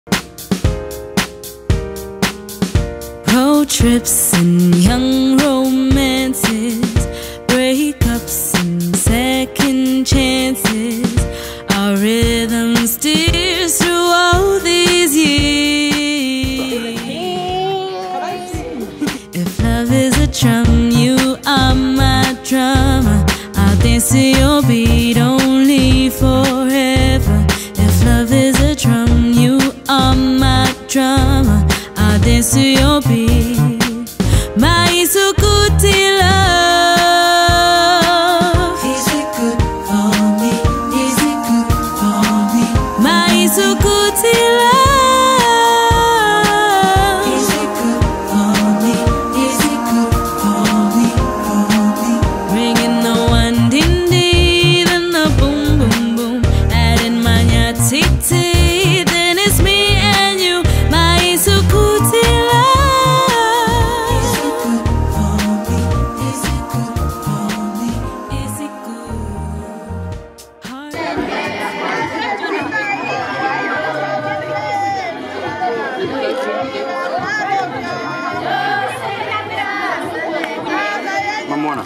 Road trips and young romances, breakups and second chances. Our rhythm steers through all these years. If love is a drum, you are my drummer. I'll dance to your beat only forever. If love is a drum, you are my drummer. I'll dance to your beat. My Isukuti love. Is it good for me? Is it good for me? My Isukuti love. Is it good for me? Is it good for me? For me? Bringing the one ding ding and the boom boom boom. Adding my tick tick, then it's me and you. My Isukuti love. Is it good for me? Is it good for me? Is it good? Mamona.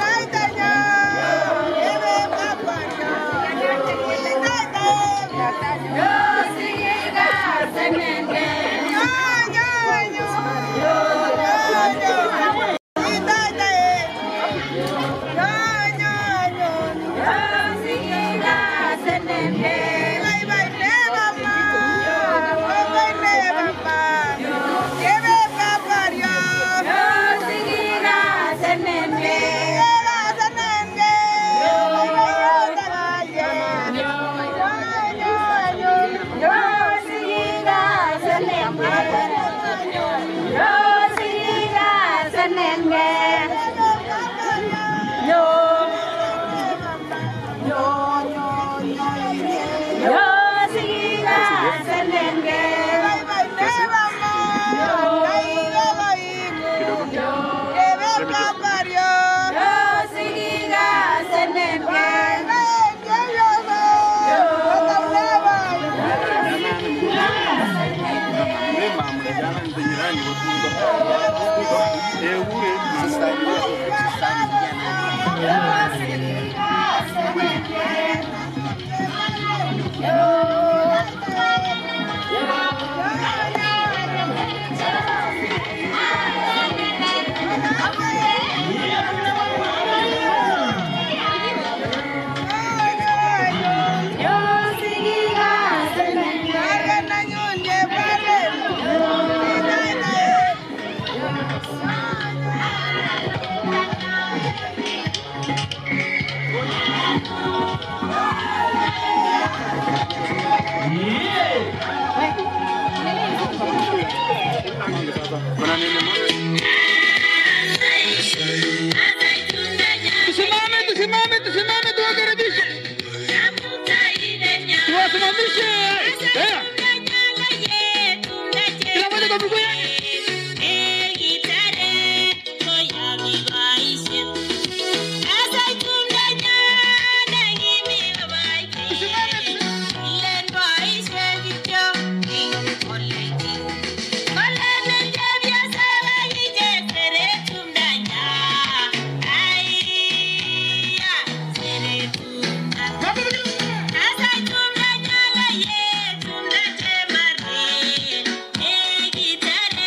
Kuna nini mama? Tusimame, tusimame, tusimame, tuwakaribishe, tuwasimamishe. Eh, Kila mmoja kwa miguu yake. Asa tumna nyala ye tumna temare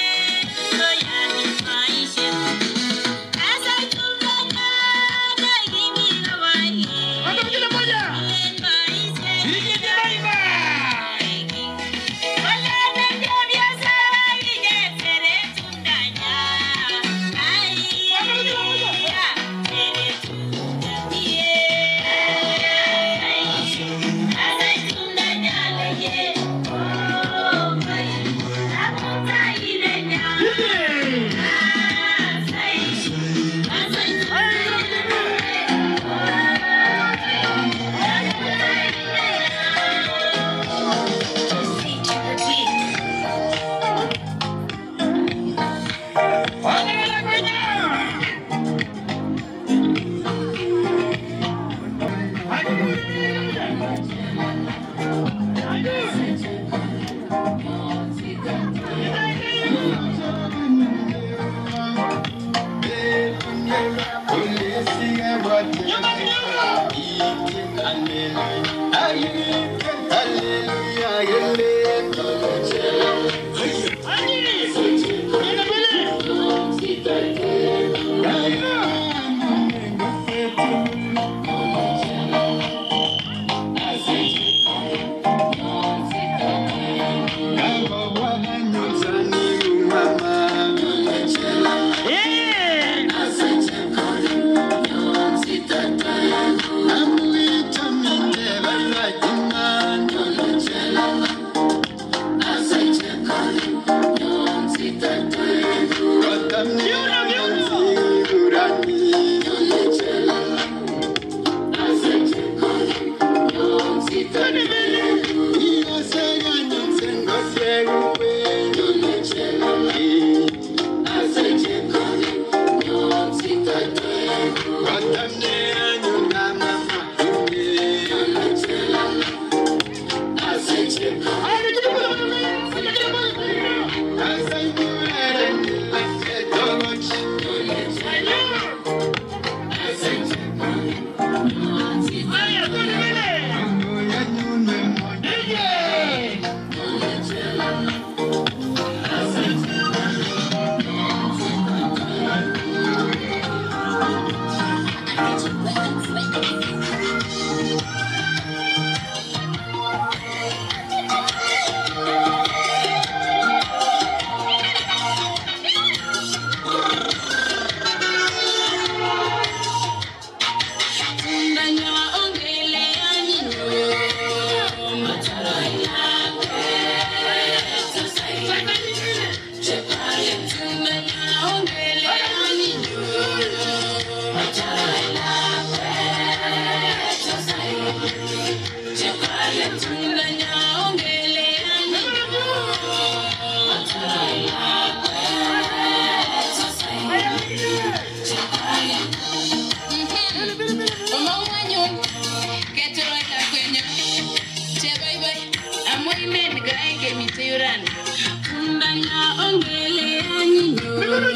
Undana ongele anyinyo.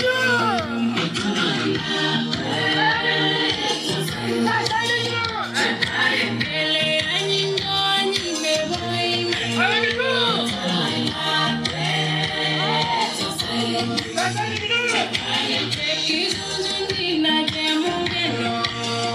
Ongele anyinyo anyime boime. Kizunzu na jamugeno.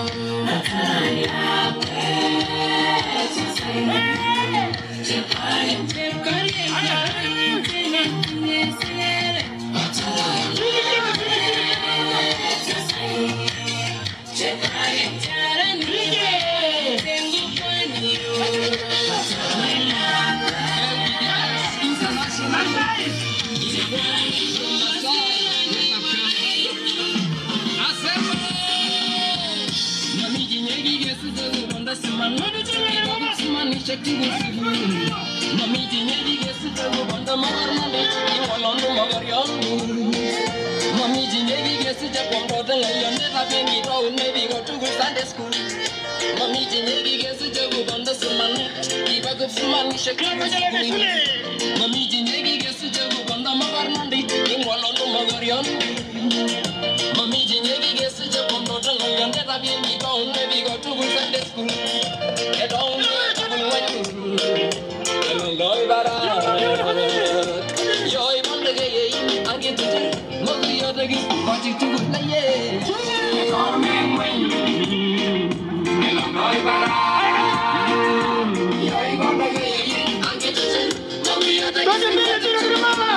Mamiji nyegi gesi jago banda magar mandi ingwalo no magarian Mamiji nyegi gesi jago banda ngayande tabi mi ba unne bi go to Sunday school e don ne wanyu Elongoy bara Yoy banda ge ye ange tuje mogu yoda gi kwachi tugu na ye Kormen wanyu Elongoy bara Yoy banda ge ye ange tuje mogu yoda gi Doña Mía, tira que mama.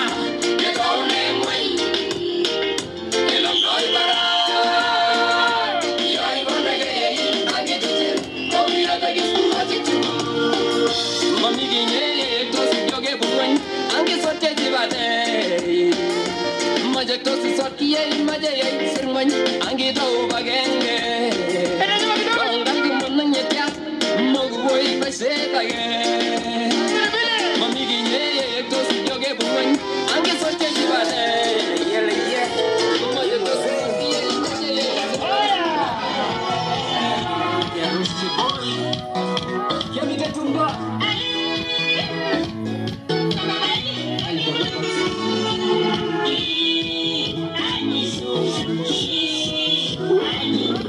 Mamigi nye tos yoge buwan ange soche jibade yele ye Maje tos ye Yemi ketumba Thank you.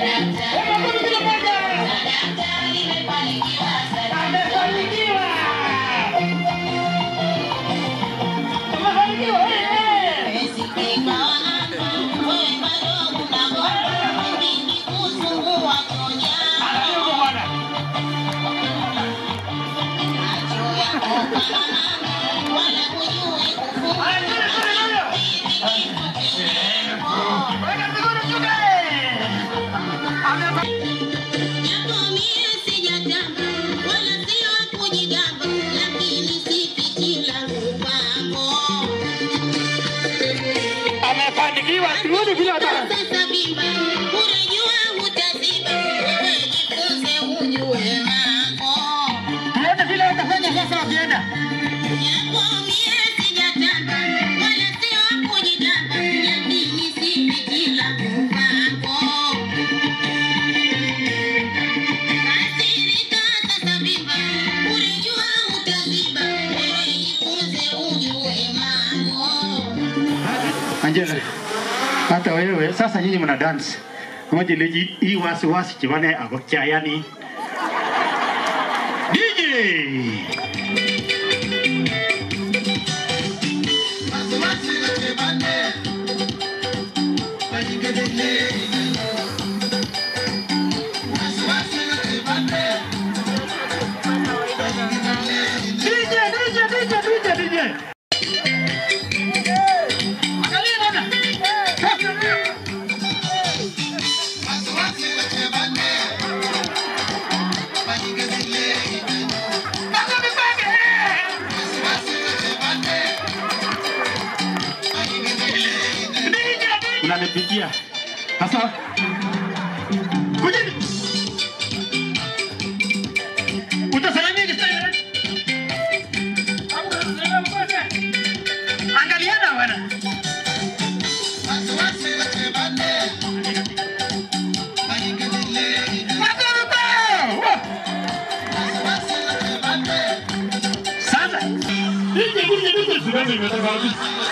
Japo mie sijatamba, wala sio kujigamba, lakini sipiti langu kwako. Amefanikiwa, sioni vile hata Sasa bimba, unajua utaziba, wewe jifunze ujue mambo. tuone vile watafanya sasa wakienda. Japo mie sijatamba, wala sio kujigamba, lakini sipiti langu kwako. Kasirika sasa bimba, unajua utaziba, wewe jifunze ujue mambo. Angela, hata wewe sasa nyinyi mna dance. Ngoja leji hii wasi wasi chivane ako chayani. DJ! DJ, DJ, DJ, DJ, DJ. Angalia bwana. Panga mipange. Unanipigia. Sasa kujeni. Utasalimia kistaili. Angaliana bwana. Sasa. DJ, DJ, DJ, simame imetoka wapi?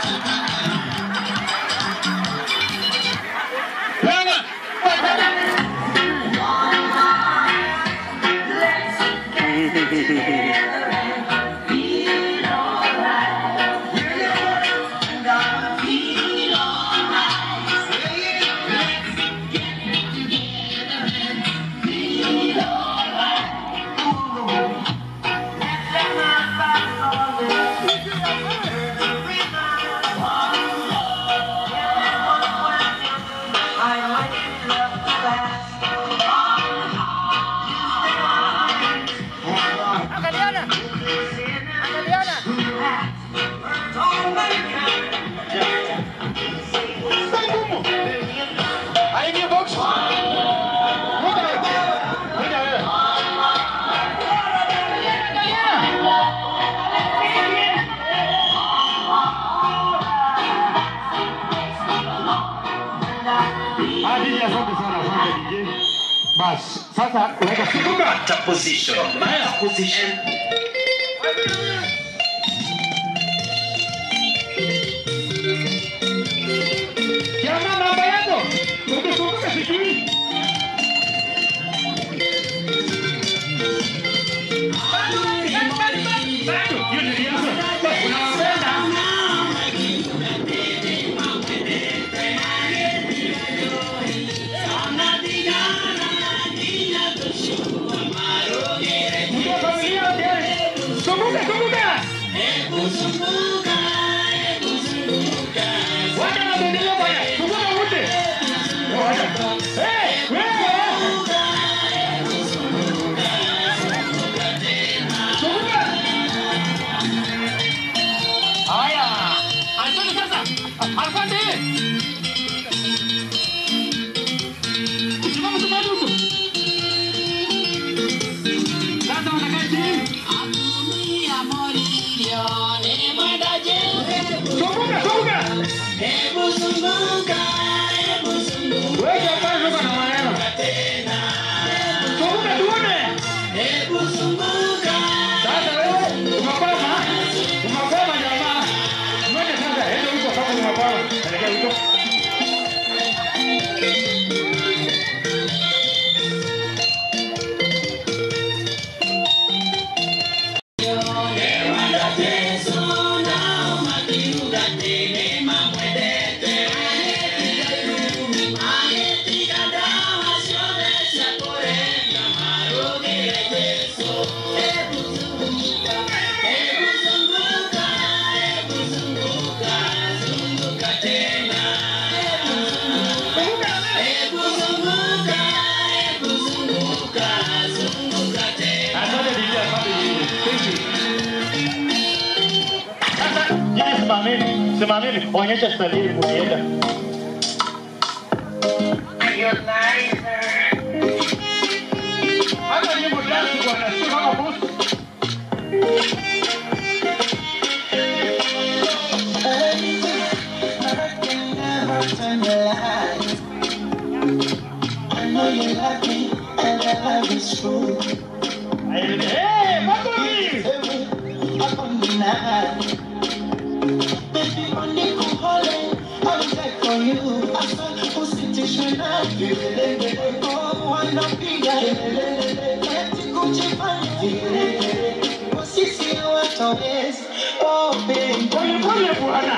Wewe, Aingie box. Ngoja wewe. Ngoja wewe. Ah, DJ, asante sana, asante DJ. Bas, sasa weka sibuka. Pata position. Maya position. Jamaa namba yako. Ukikumbuka sijui. Bado, hiyo ni riasa. Unawapenda. Mtoto familia wote. Kumbuka, kumbuka. Wana wabadilika bwana. Kumbuka wote. Eh, wewe. Kumbuka. Haya. Asante sasa. Asante. Simama simama huko. Sasa unakaa chini. Kumbuka, kumbuka. Wewe hapana uko na maneno. Kumbuka tuone. Sasa wewe umekwama. Umekwama jamaa. Ngoja sasa, ende huko kama umekwama. Elekea huko. Simameni, onyesha stali ukienda. Hata nyimbo dance bwana, sio kama boss. Eh, makofi. Pole pole bwana.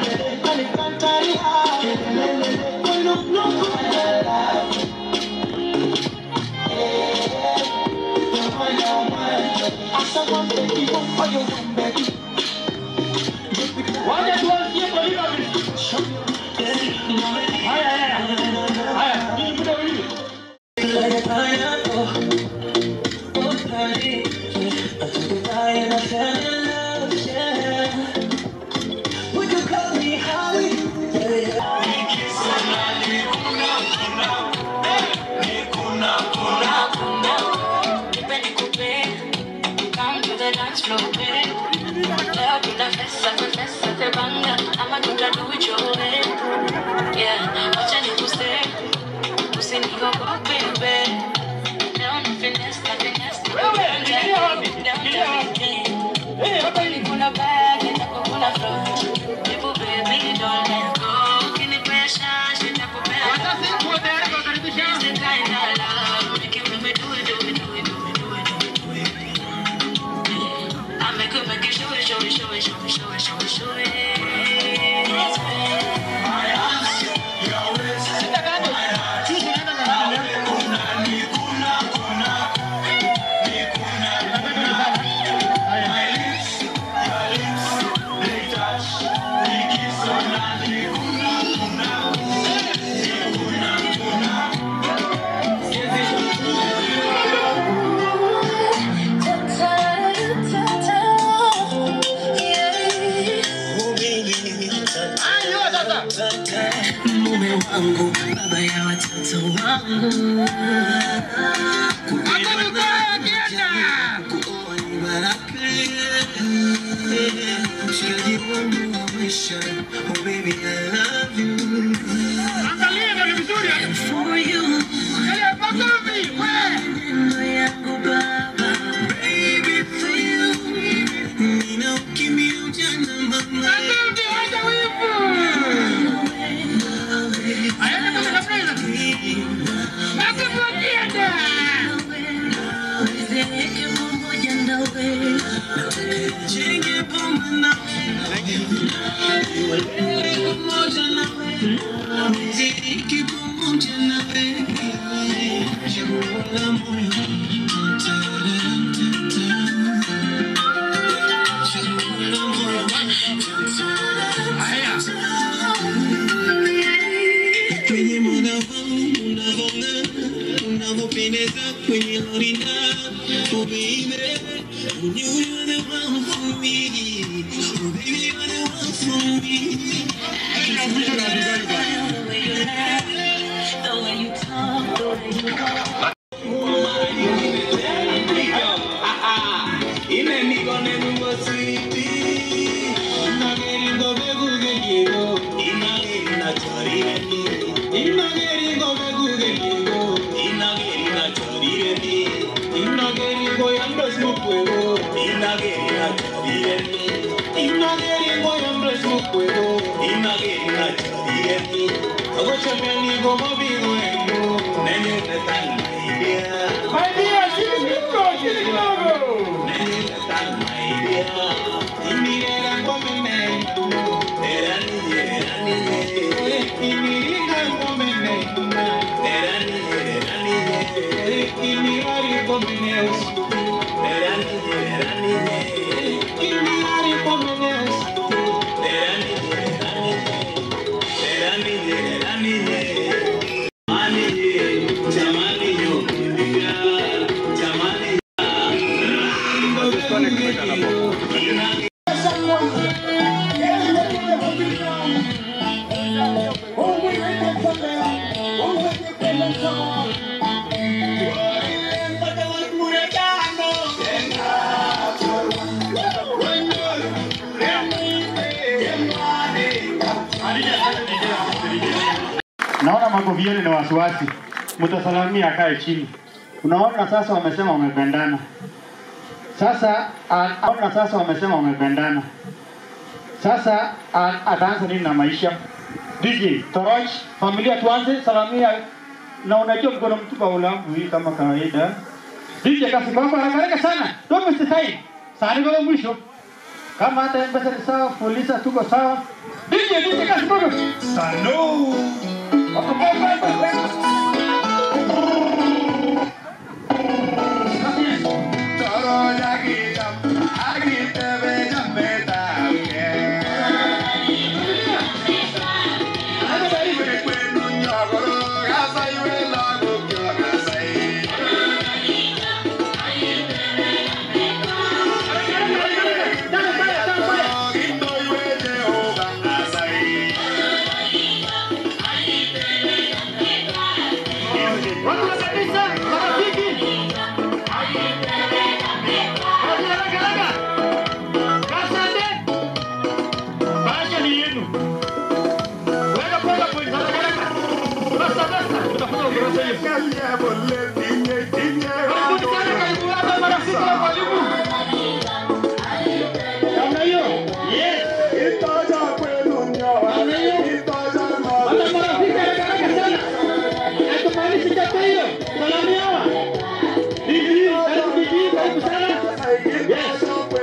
Wacha tuanzie kwa hiyo Haya haya. Haya, hii muda hii. Come to the dance floor, baby. Leo tuna festa, festa, te banga, ama tutadui chowe. Yeah, wacha nikuse, usiniogope, baby. Leo ni finesse, na finesse, na Wewe, finesse. kilia wapi? Leo Kilia wapi? ni Eh, hapa Kweli kuna back, nitakuwa kuna front. People, baby, don't let go. Ukinipesha, sitakupea. Wazazi wote wakaribisha. It's the kind of love, make it, make it, do it, do it, do it, do it, do it, do it, do it. I make it, make it, show it, show it, show it, show it, show it, show it, show it. Sisi naenda na nani? mume wangu, baba ya watoto wangu. Kuoa ni baraka, mshikaji wangu wa maisha. Oh baby, I love you. Angalia ndio ni vizuri. And for you, Angalia makofi. Wewe. neno yangu baba. Baby, for you, nina ukimya ujana mama. Makofi, wacha wivu. Aende kwa surprise. Makofi wakienda. Nizeke pamoja nawe. Jenge pamoja nawe. Pamoja nawe. Niziki pamoja nawe. Chaguo la moyo. Ta-ta-ra-ta-ta. Chaguo la moyo. Haya. Kwenye muda wangu unavong'aa, unavyopendeza kwenye lorinda. Oh baby, you are the one for me. Oh baby, you are the one for me. The way you laugh, the way you talk, the way you walk. My dear, chini kidogo, chini kidogo. Ani Naona makofi yenu ni wasiwasi, mtasalamia akae chini. Unaona sasa wamesema wamependana. Sasa a- naona sasa wamesema wamependana. Sasa a- ataanza nini na maisha? DJ Toroch, familia tuanze salamia, na unajua mkono mtupa ulambu hii kama kawaida. DJ kasi kwamba haraka sana, don't waste time. Sasa kwa mwisho kama hata mpesa ni sawa, polisa tuko sawa. DJ DJ kasi kwamba salo Watu wa kanisa, marafiki. Kazi haraka haraka. Kasande. Bahasha ni yenu. Weka pole pole, haraka haraka. Basta basta, utafuta ukurasa hiyo. Karibuni sana, karibu hapa marafiki wa mwalimu. Namna hiyo. Yes. Namna hiyo. Hata marafiki haraka haraka sana. Hatumalizi chapa hiyo. Salamu hawa. Bibi, karibu bibi, karibu sana. Yes.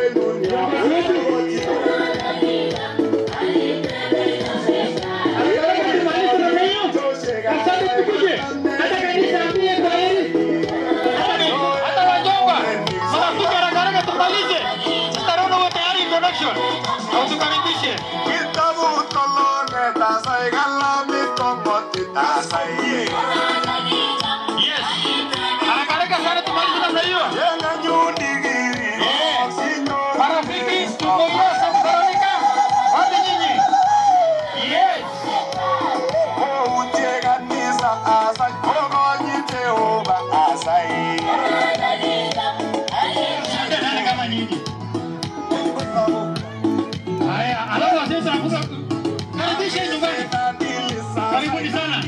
Haya, alafu sasa karibisha nyumbani. Karibuni sana.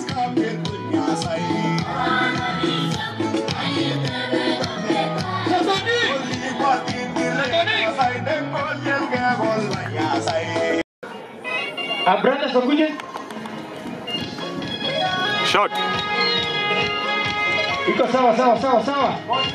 Ah, brother Sokuje. Shot. Iko sawa sawa sawa sawa.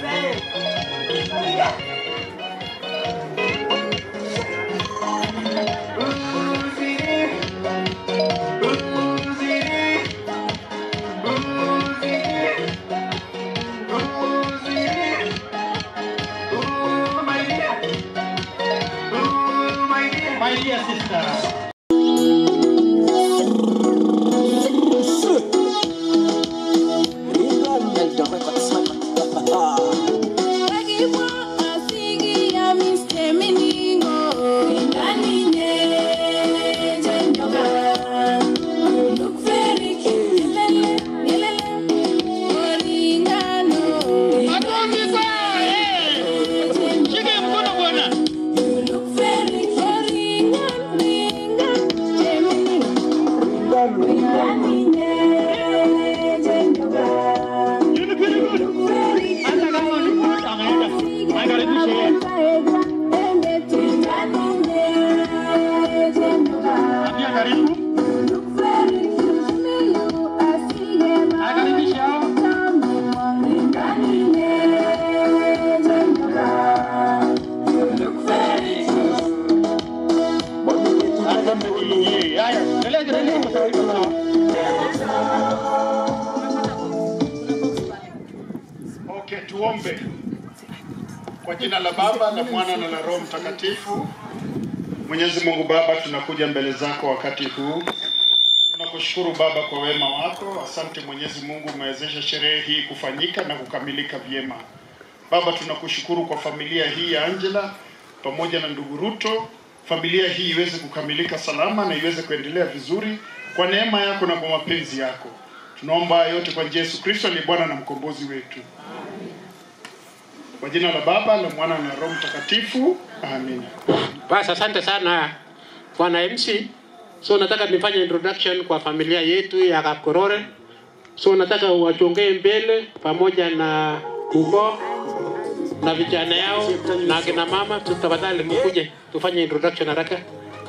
My dear sister. Shike mkono bwana. Hata kama ni good anaenda. Anakaribisha yeye. Ambia karibu. Anakaribisha hao. Haya, endelea endelea kwa sawa iko sawa. Okay, tuombe. Kwa jina la Baba na Mwana na la Roho Mtakatifu. Mwenyezi Mungu Baba, tunakuja mbele zako wakati huu. Tunakushukuru Baba kwa wema wako. Asante Mwenyezi Mungu, umewezesha sherehe hii kufanyika na kukamilika vyema. Baba, tunakushukuru kwa familia hii ya Angela pamoja na ndugu Ruto. Familia hii iweze kukamilika salama na iweze kuendelea vizuri kwa neema yako na kwa mapenzi yako. Tunaomba yote kwa njia ya Yesu Kristo aliye Bwana na mkombozi wetu. Kwa jina la Baba, la Mwana na Roho Mtakatifu. Amina. Basi asante sana bwana MC. So nataka nifanye introduction kwa familia yetu ya Kapkorore. So nataka wachongee mbele pamoja na kuko na vijana yao na akina mama, tu- tafadhali mkuje tufanye introduction haraka.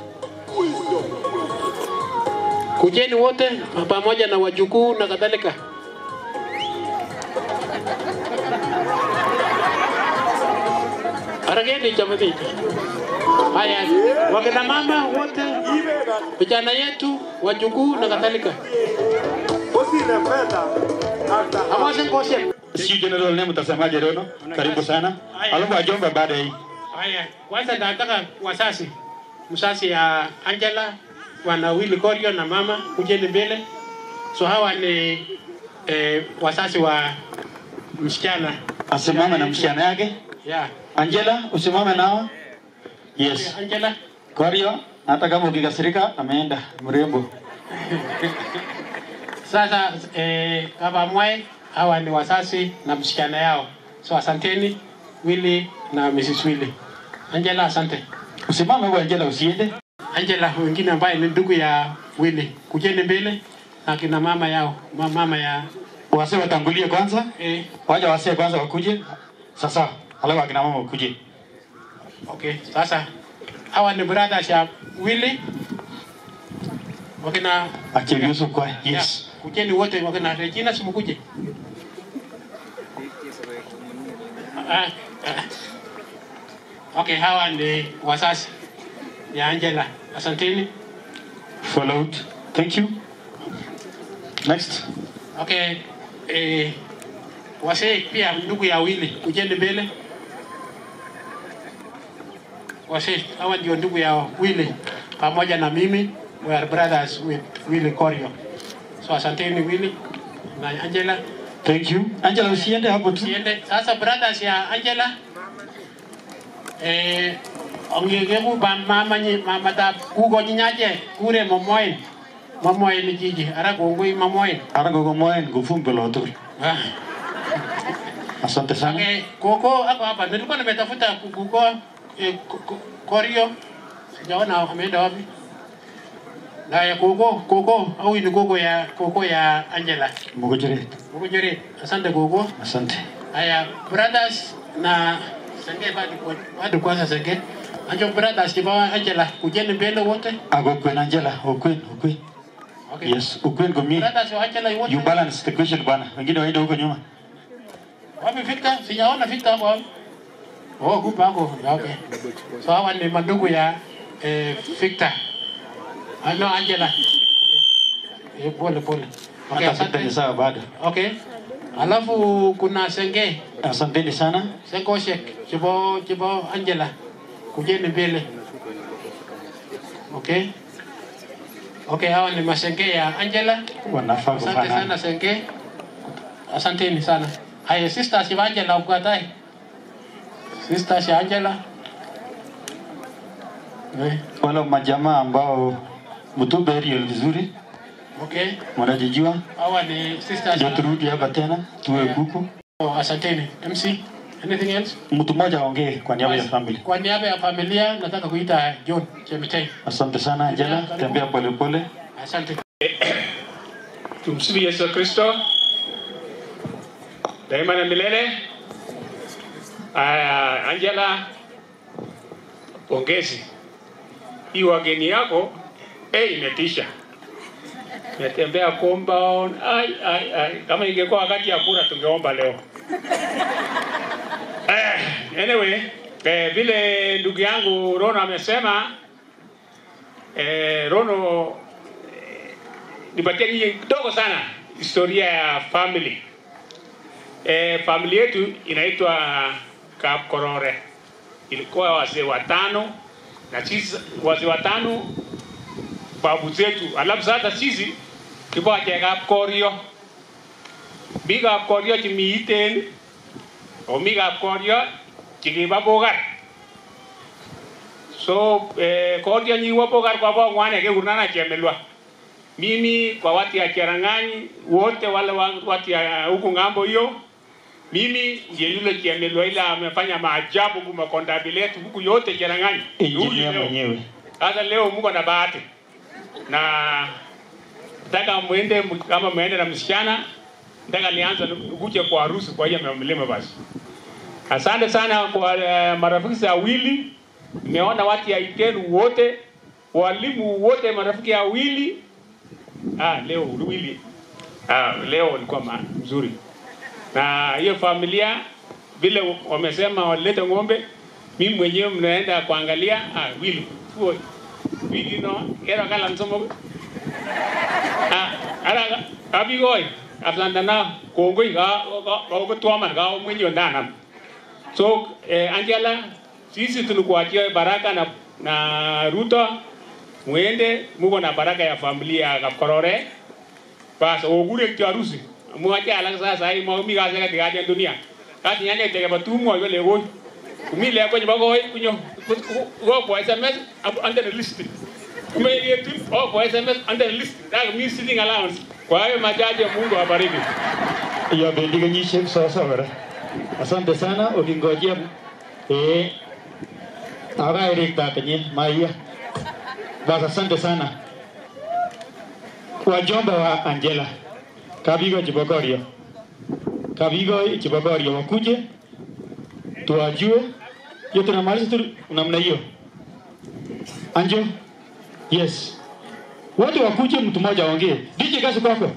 Kujeni wote pamoja na wajukuu na kadhalika. Harakeni jamani. Haya, wakina mama wote, vijana yetu, wajukuu na kadhalika. Amwase ngoshe. Si general name mtazamaji Rono, karibu sana. Alafu ajomba baada ya hii. Haya, kwanza nataka wasasi, msasi ya Angela, wana Willy Korio na mama, kujeni mbele. So hawa ni eh, wasasi wa msichana. Asimame na msichana yake. Yeah. Angela, usimame nao. Yes. Angela. Korio, hata kama ukikasirika ameenda mrembo. Sasa eh, Baba Mwai hawa ni wasasi na msichana yao, so asanteni Willy na Mrs. Willy. Angela, asante. Usimame kwa Angela usiende. Angela wengine ambaye ni ndugu ya Willy, kujeni mbele na kina mama yao, ma- mama ya Wase watangulie kwanza. eh, Waja wase kwanza wakuje. Sasa, alafu akina mama wakuje. okay. Sasa hawa ni brothers ya Willy wakina Achieve Yusuf kwa. Yes. Yeah, kujeni wote wakina Regina, simkuje. Ah, ah. Okay, hawa ni wasasi ya Angela. Asanteni. Followed. Thank you. Next. Okay, eh, wasee pia ndugu ya Willy, kujeni mbele. Wasee hawa ndio ndugu ya Willy pamoja na mimi, we are brothers with Willy Korio. So asanteni Willy na Angela. Thank you. Angela usiende hapo tu. Siende. Sasa brothers ya Angela eh ongege ku ba mama nyi mama ta ku go nyaje kure momoin momoin ni jiji ara go ngui momoin Ara gogo moen gufumbe lotu. ah Asante sana. okay koko ako hapa nilikuwa nimetafuta kuko eh, Ko- Ko- korio sijaona ameenda wapi na ya koko koko au ni koko ya koko ya Angela Mugojere. koko jere asante koko Asante. Haya, brothers na senge bado kwa- bado kwanza senge. Anjo brothers kibawa Angela kujeni mbele wote. Ago kwen Angela, ukwen, ukwen. Okay. Yes, ukwen kwa mie. Brothers wa Angela wote. You balance the question bwana. Wengine waende huko nyuma. Wapi Victor? Sijaona Victor hapo. wapi? Oh, kupa hapo. Okay. So hawa ni mandugu ya eh, Victor. Ano Angela. Okay. Eh, pole pole. Okay, Hata sita ni asante. sawa bado. Okay. Alafu kuna senge. Asanteni sana. Sengo shek. Chibo chibo Angela. Kujeni mbele. Okay. Okay, hawa ni masenge ya Angela. Wanafaa Asante sana kufanana. senge. Asanteni sana. Haya, sisters ya Angela ukatai. Sisters ya Angela. Eh, Wala majamaa ambao mtumbe aerial vizuri, okay. wanajijua. Hawa ni sisters Ndio ya turudi hapa tena tuwe kuku. oh, asanteni. MC, anything else? Mtu mmoja aongee kwa niaba ya family. Kwa niaba ya familia nataka kuita John Chemitei. Asante sana Angela, tembea polepole. Asante. Tumsifu Yesu Kristo daima na milele. Aya, Angela, pongezi. Hii wageni yako eh, imetisha. Metembea compound. Ai, ai, ai. Kama ingekuwa wakati ya kura tungeomba leo. Eh, anyway, eh, vile ndugu yangu Rono amesema eh, Rono nipatie nyinyi kidogo sana historia ya family. E, family yetu inaitwa Kapkorore. Ilikuwa wazee watano na sisi wazee watano babu zetu, alafu sasa sisi kiboa cha Kapkorio mi Kapkorio chimiiten o mi Kapkorio chikiba Bogar so eh, Korio nyiwo Bogar kwa bo ngwane ke urnana chemelwa mimi kwa watu ya Cherang'any wote wale wa- watu ya huku ng'ambo hiyo, mimi ndiye yule Kiamelwa ile amefanya maajabu kwa makondabili yetu huku yote Cherang'any. Ni huyu Injinia leo. mwenyewe. Sasa leo mko na bahati na nataka mwende kama mwende na msichana, nataka nianze kuja kwa harusi kwa hiyo mlima basi. Asante sana kwa uh, marafiki za wili, nimeona watu ya Itenu wote, walimu wote, marafiki ya wili. Ah, leo wili ah, leo ulikuwa ma- mzuri na hiyo familia vile wamesema walete ng'ombe, mimi mwenyewe mnaenda kuangalia ah, wili fuo wili no kero kala nsomo ah ara abigoy aflandana kongoi ga ga ga tuama ga mwenye ndana so eh, Angela sisi tulikuachia baraka na na Ruto mwende muko na baraka ya familia ya Kapkorore bas ogure kitu harusi mwache alak sasa hii mwa mi gaza katika hadi dunia kati nyanya tege batumo yo le goy kumi le kwenye bagoy kunyo go kwa SMS up under the list kume yetu oh kwa SMS under the list that means sitting allowance kwa hiyo majaji Mungu awabariki Ya bendi kenyisiek sasa kora. Asante sana ukingojea eh akairekta kenye Maria. Basi asante sana. Wajomba wa Angela. Kabigo Chibogorio. Kabigo Chibogorio wakuje tuwajue. Hiyo tunamaliza tu namna hiyo. Anjo. Yes. Wote wakuje mtu mmoja aongee. DJ kazi kwako.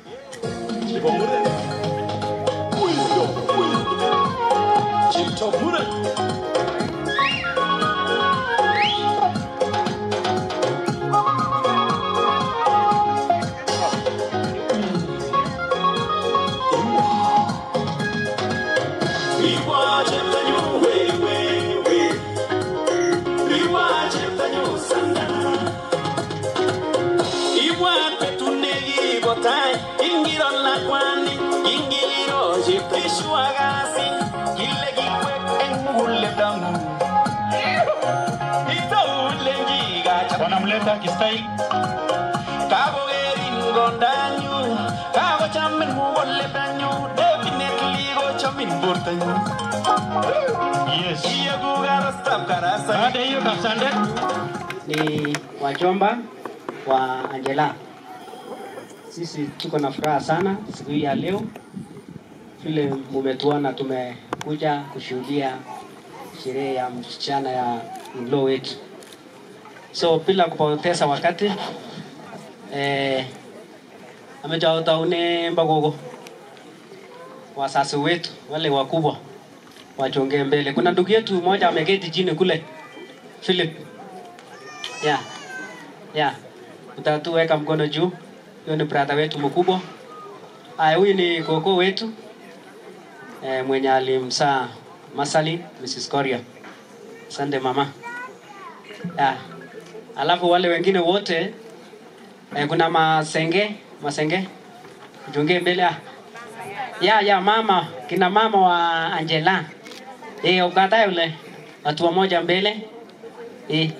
Wanamleta kistyle. Kakokerin kondanyu, kakochamin muguledanyu, definitely kochamin bortanyu. Yes. Iyeku karastab karasa. Baada ya hiyo kasande ni wajomba wa Angela. Sisi tuko na furaha sana siku hii ya leo, vile mumetuona tumekuja kushuhudia sherehe ya msichana ya in-law wetu. So bila kupoteza wakati eh, amejautaune mbagogo wasasi wetu wale wakubwa wachongee mbele. Kuna ndugu yetu mmoja ameketi chini kule, Philip ya ya utatuweka mkono juu. Huyo ni brother wetu mkubwa. Aya, huyu ni koko wetu e, mwenye alimsaa Masali Mrs. Koria. Asante mama. Ya. Alafu wale wengine wote e, kuna masenge masenge junge mbele ah. ya ya mama kina mama wa Angela eh ukatae ule watu wamoja mbele eh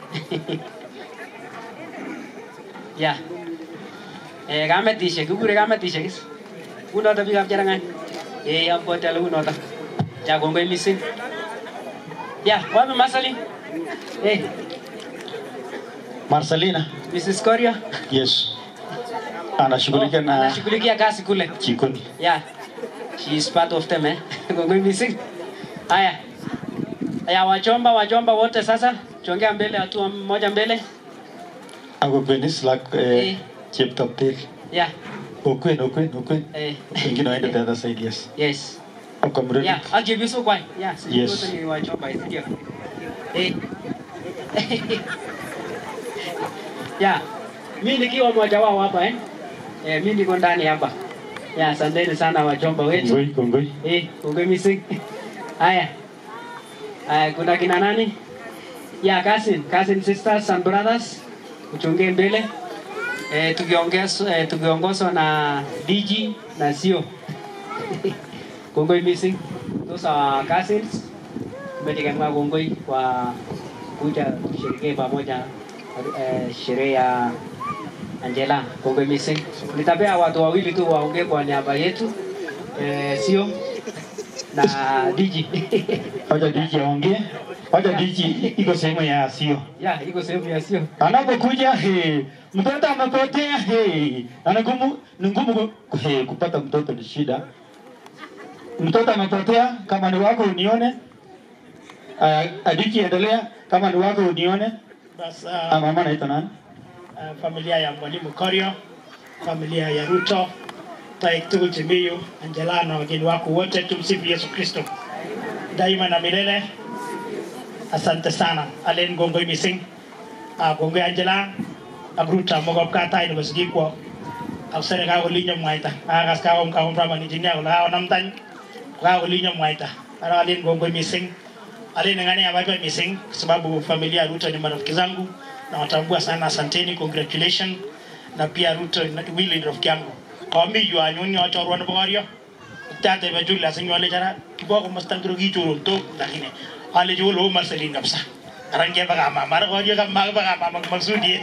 ya eh kametishe kikure kametishe kis unoto biikab Cherang'any eh abwoti ale unoto ya kongoi missing ya wapi Masali eh Marcelina. Mrs. Koria Yes. Anashughulika na anashughulikia kazi kule jikoni. Yeah. She is part of them eh. Kongoi missing. Haya. Haya wachomba wachomba wote sasa chongea mbele hatua moja mbele. Ako kwenis lak Eh. eh, cheptoptek. Yeah. Okwen, okwen, okwen. Eh. Wengine waende the other side, yes. Yes. Ako mrudi. Yeah, I'll give you so kwai. Yeah, sisi Yes. wote ni wachomba ndio. Eh. Yeah. Mimi nikiwa mmoja wao hapa eh. Eh, mimi niko ndani hapa. Yeah, asanteni sana wachomba wetu. Kongoi, kongoi. Eh, kongoi missing. Haya. Haya, kuna kina nani? Ya cousin, cousin sisters and brothers. Uchunge mbele. Eh, tukiongezwa eh, tukiongozwa na DG na sio. kongoi missing. Those are our cousins. Tumetegemea kongoi kwa kuja tusherekee pamoja eh, sherehe ya Angela, kongwe missing. Nitapea watu wawili tu waongee kwa niaba yetu eh, sio na DJ. Wacha DJ aongee. Wacha DJ iko sehemu ya sio. ya iko sehemu ya sio. Anapokuja he, mtoto amepotea he, ana ngumu ni ngumu ku- he, kupata mtoto ni shida. Mtoto amepotea, kama ni wako unione. Uh, adiki endelea, kama ni wako unione. Bas, Ah, uh, mama anaitwa nani? uh, familia ya mwalimu Korio, familia ya Ruto, Taik Tugul Chimiyu, Angela na wageni wako wote, tumsifu Yesu Kristo daima na milele. Asante sana alen gongoi mising uh, gongoi Angela ak Ruto mogop katai nebo sigikwo ak serikali kolinyo mwaita akas kakom kakom praman engineer kole kakonamtany kakolinyo mwaita ara alen gongoi mising alen ngani abaibai mising kwa sababu familia ya Ruto ni marafiki zangu nawatambua sana asanteni congratulation na pia Ruto na- Willy ni rafiki yangu kami yu anyun yo chorwa nebo koryo tate ba jula sin wale jara kibo ko mastan kiro gichurun to lakini ale jo lo marcelin kapsa aran ke baga ma mar koryo kam mag baga ma mag maksudi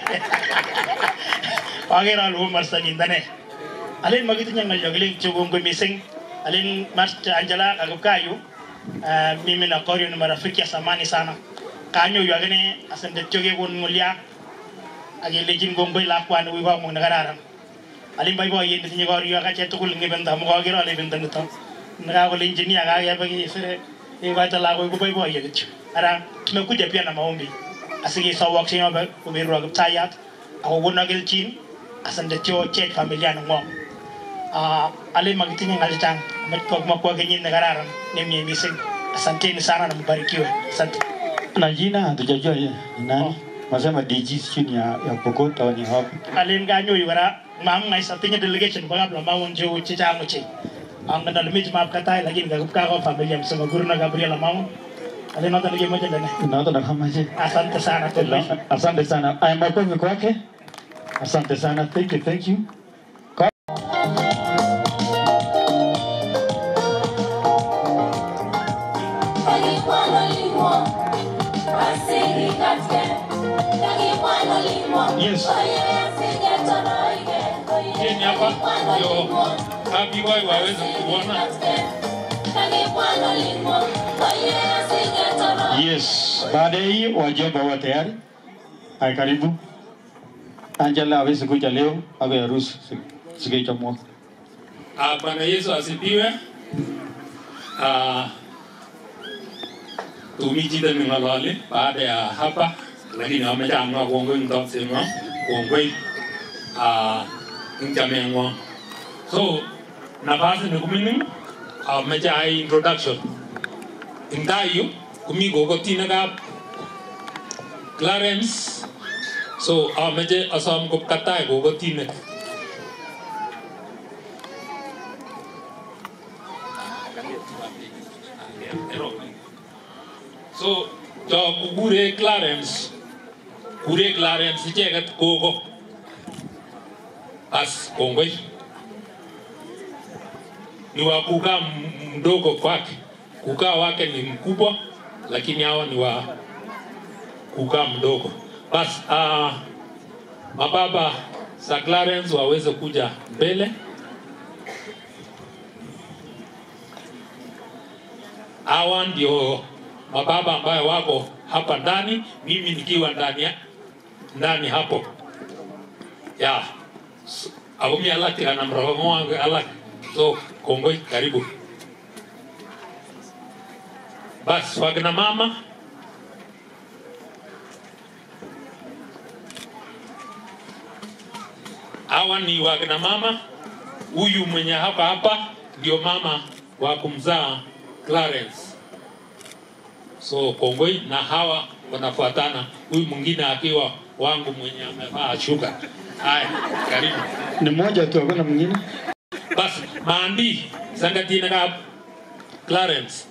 agera lo marcelin dane alen magitinya ngal jogling chugongo mising alen master Angela akabukayu uh, mimi na Korio ni marafiki ya samani sana kanyo yu agane asante choge kon ngulia agilejin gongoi lakwan wi ba mo nagararan alin bai boy yende tinye Korio akache tugul ngibenda mo kagero ale benda nito naga kole engineer kage bagi sere e waita la ko bai boy yetchu ara tumekuja pia na maombi asige sawak sinyo ba kumirwa kiptayat ako wona gelchin asante tio chet familia no ngom uh, ale magitinye ngali chang met makwa kenyin na kararan nemye mising asanteni sana na mbarikiwe asante Na jina hatujajua ye ni nani. Masema DG chini ya ya Pokot au ni wapi? alen ga nyoyu kora mam ngai sa tinye delegation ba kabla ma won jo chi chang chi ang na limit map katai lakini ga ka ko familia msema guru na Gabriela Mamu alen nota nige moja ndani Naona na kama je. asante sana tena Asante sana. Aya makofi kwake. Asante sana. Thank you, thank you. Kwa- Yes. Jeni hapa ndio happy wao waweze kuona. Yes. Baada ya hii wajomba wa tayari. Aya karibu. Angela hawezi kuja leo, ako ya ruhusu siku ya mwaka. Ah, Bwana Yesu asifiwe. Ah, tumijite ningalale baada ya hapa lakini wamechamwa kongoi mtosema kongoi ah nchamengo so nafasi ni kuminin ameche ai introduction ing tai yu komi kokotinekab Clarence so ameche asom kopkatai kokotinek So, cho kukure Clarence, kure Clarence icheket koko. As kongoi. Ni wa kukaa m- mdogo kwake. Kukaa wake ni mkubwa, lakini hawa ni wa kukaa mdogo. Bas, uh, mababa za Clarence waweze kuja mbele. hawa ndio mababa ambayo wako hapa ndani, mimi nikiwa ndani ya ndani hapo ya S- aumi alak kana mrogo wangu alak so kongoi karibu bas wagna mama hawa ni wagna mama huyu mwenye hapa hapa ndio mama wa kumzaa Clarence so kongoi na hawa wanafuatana huyu mwingine akiwa wangu mwenye amevaa shuka haya karibu Ni mmoja tu, hakuna mwingine. basi maandi sangatina kab Clarence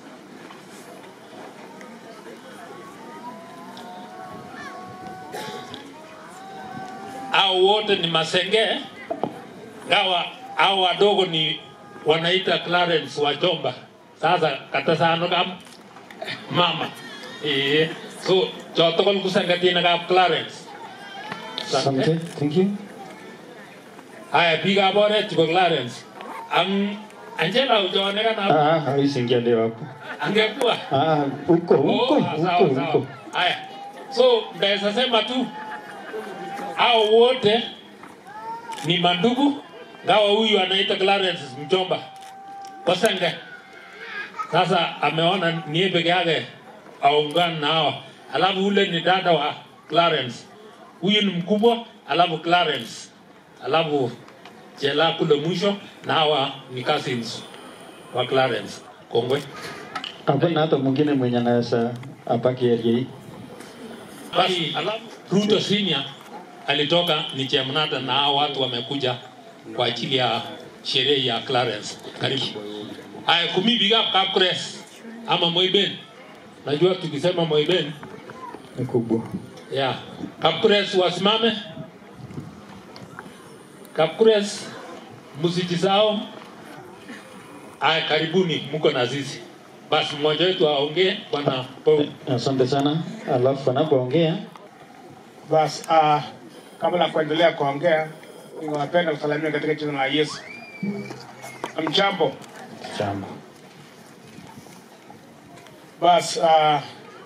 au wote ni masenge gawa au wadogo ni wanaita Clarence wajomba sasa katasano kam mama eh so chotokol kusangatina kab Clarence Asante. Thank you. Haya, biikab oret chebo Clarence. Ang Angela ujaone kana Ah, hawezi ingia leo hapo. angekuwa Ah, huko huko Oh, huko sawa, sawa. huko. Haya, so ndaweza sema tu hao wote ni mandugu, ngawa huyu anaita Clarence mchomba Kosenge. Sasa ameona niye peke yake aungane na hawa, alafu ule ni dada wa Clarence, huyu ni mkubwa, alafu Clarence, alafu Jela kule mwisho, na hawa ni cousins wa Clarence. Kongwe. Hakuna hata mwingine mwenye anaweza abaki area hii. Basi alafu Ruto Senior alitoka ni Chemnata na hao watu wamekuja kwa ajili ya sherehe ya Clarence. Karibu. Haya, kumi big up Kapkres ama Moiben. Najua tukisema Moiben Ni kubwa. yeah. Kapkres wasimame. Kapkres muziki zao. Haya, karibuni, mko na sisi. Basi mmoja wetu aongee, bwana Paul. Asante sana. Alafu anapoongea Bas, uh, kabla ya kuendelea kuongea, ningewapenda kusalimia katika jina la Yesu. Mchambo. jambo. Bas, uh,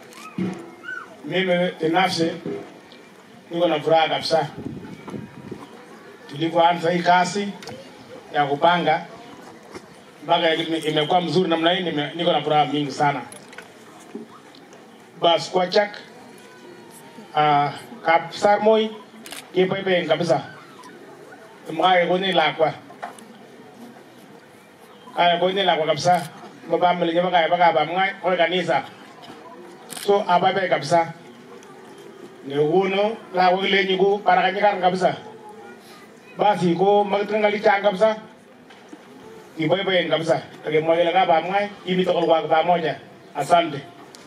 mimi binafsi niko na furaha kabisa. Tulivyoanza hii kazi ya kupanga mpaka ime- imekuwa mzuri namna hii, nime- niko na furaha mingi sana. Bas, kwa chak uh, kap sarmoi kiboiboen kabisa mkae koni lakwa kaya koni lakwa kabisa mabamili nyama kaya baka bamngai koi kanisa so abaibai kabisa nekuno lakwa kilenyi ko parakanyikaran kabisa basi ko makitingali chang kabisa kiboiboen kabisa akimwa kele kabamngai imi tokol kwa pamoja asante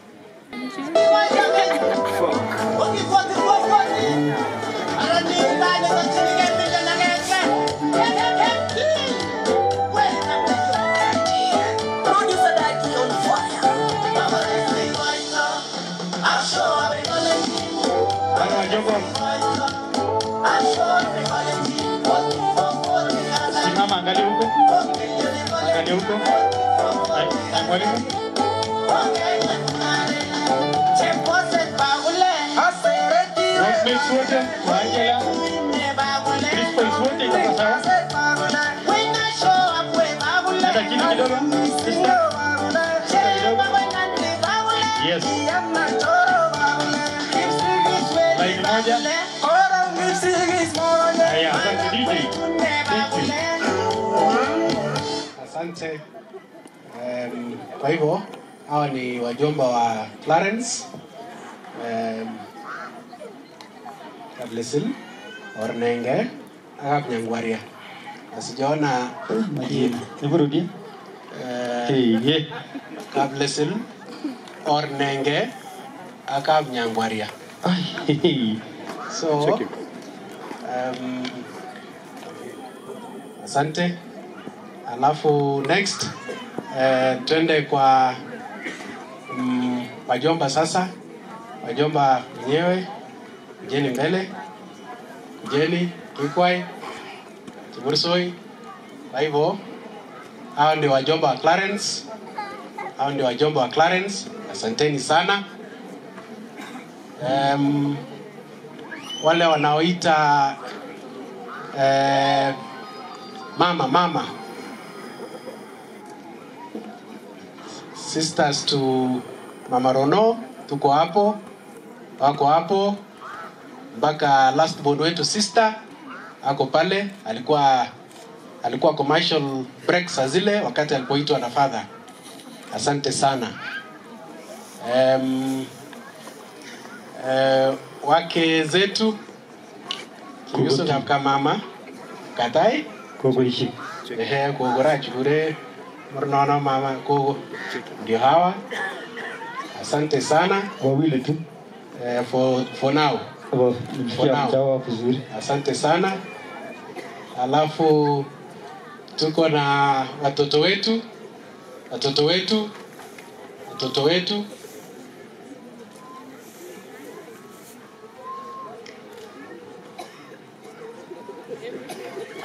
Simama, angalia huko. Angalia huko. Ay, ay, mwalimu. Rosemary wote, Angela. Crispus wote iko sawa. Nenda chini kidogo. Sister. Yes. Line moja. Haya, asante DJ. Thank you. Asante. Um, kwa hivyo hawa ni wajomba wa Clarence um, Kablesil Ornenge akap Nyangwaria. Na sijaona majina. Hebu rudia. Hey, yeah. Kablesil Ornenge akap Nyangwaria. So Check it. um, asante. Alafu next uh, twende kwa mm, wajomba sasa. Wajomba wenyewe kujeni mbele, kujeni Kikwai, Kibursoi. Kwa hivyo hao ndio wajomba wa Clarence, hao ndio wajomba wa Clarence. Asanteni sana. Um, wale wanaoita eh, mama mama sisters to mama Rono tuko hapo, wako hapo mpaka last born wetu sister ako pale, alikuwa alikuwa commercial break saa zile wakati alipoitwa na father. Asante sana. Um, uh, wake zetu Yusuf kapka mama katai Kogo ishi. ehe kogora chure murnono mama kogo ndio hawa asante sana wawili tu eh, for, for now for Msikia now mchao vizuri. asante sana alafu tuko na watoto wetu watoto wetu watoto wetu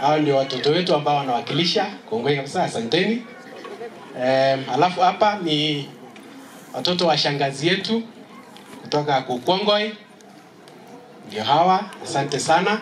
hao ndio watoto wetu ambao wanawakilisha kongoi kabisa asanteni um, alafu hapa ni watoto wa shangazi yetu kutoka kukongoi ndio hawa asante sana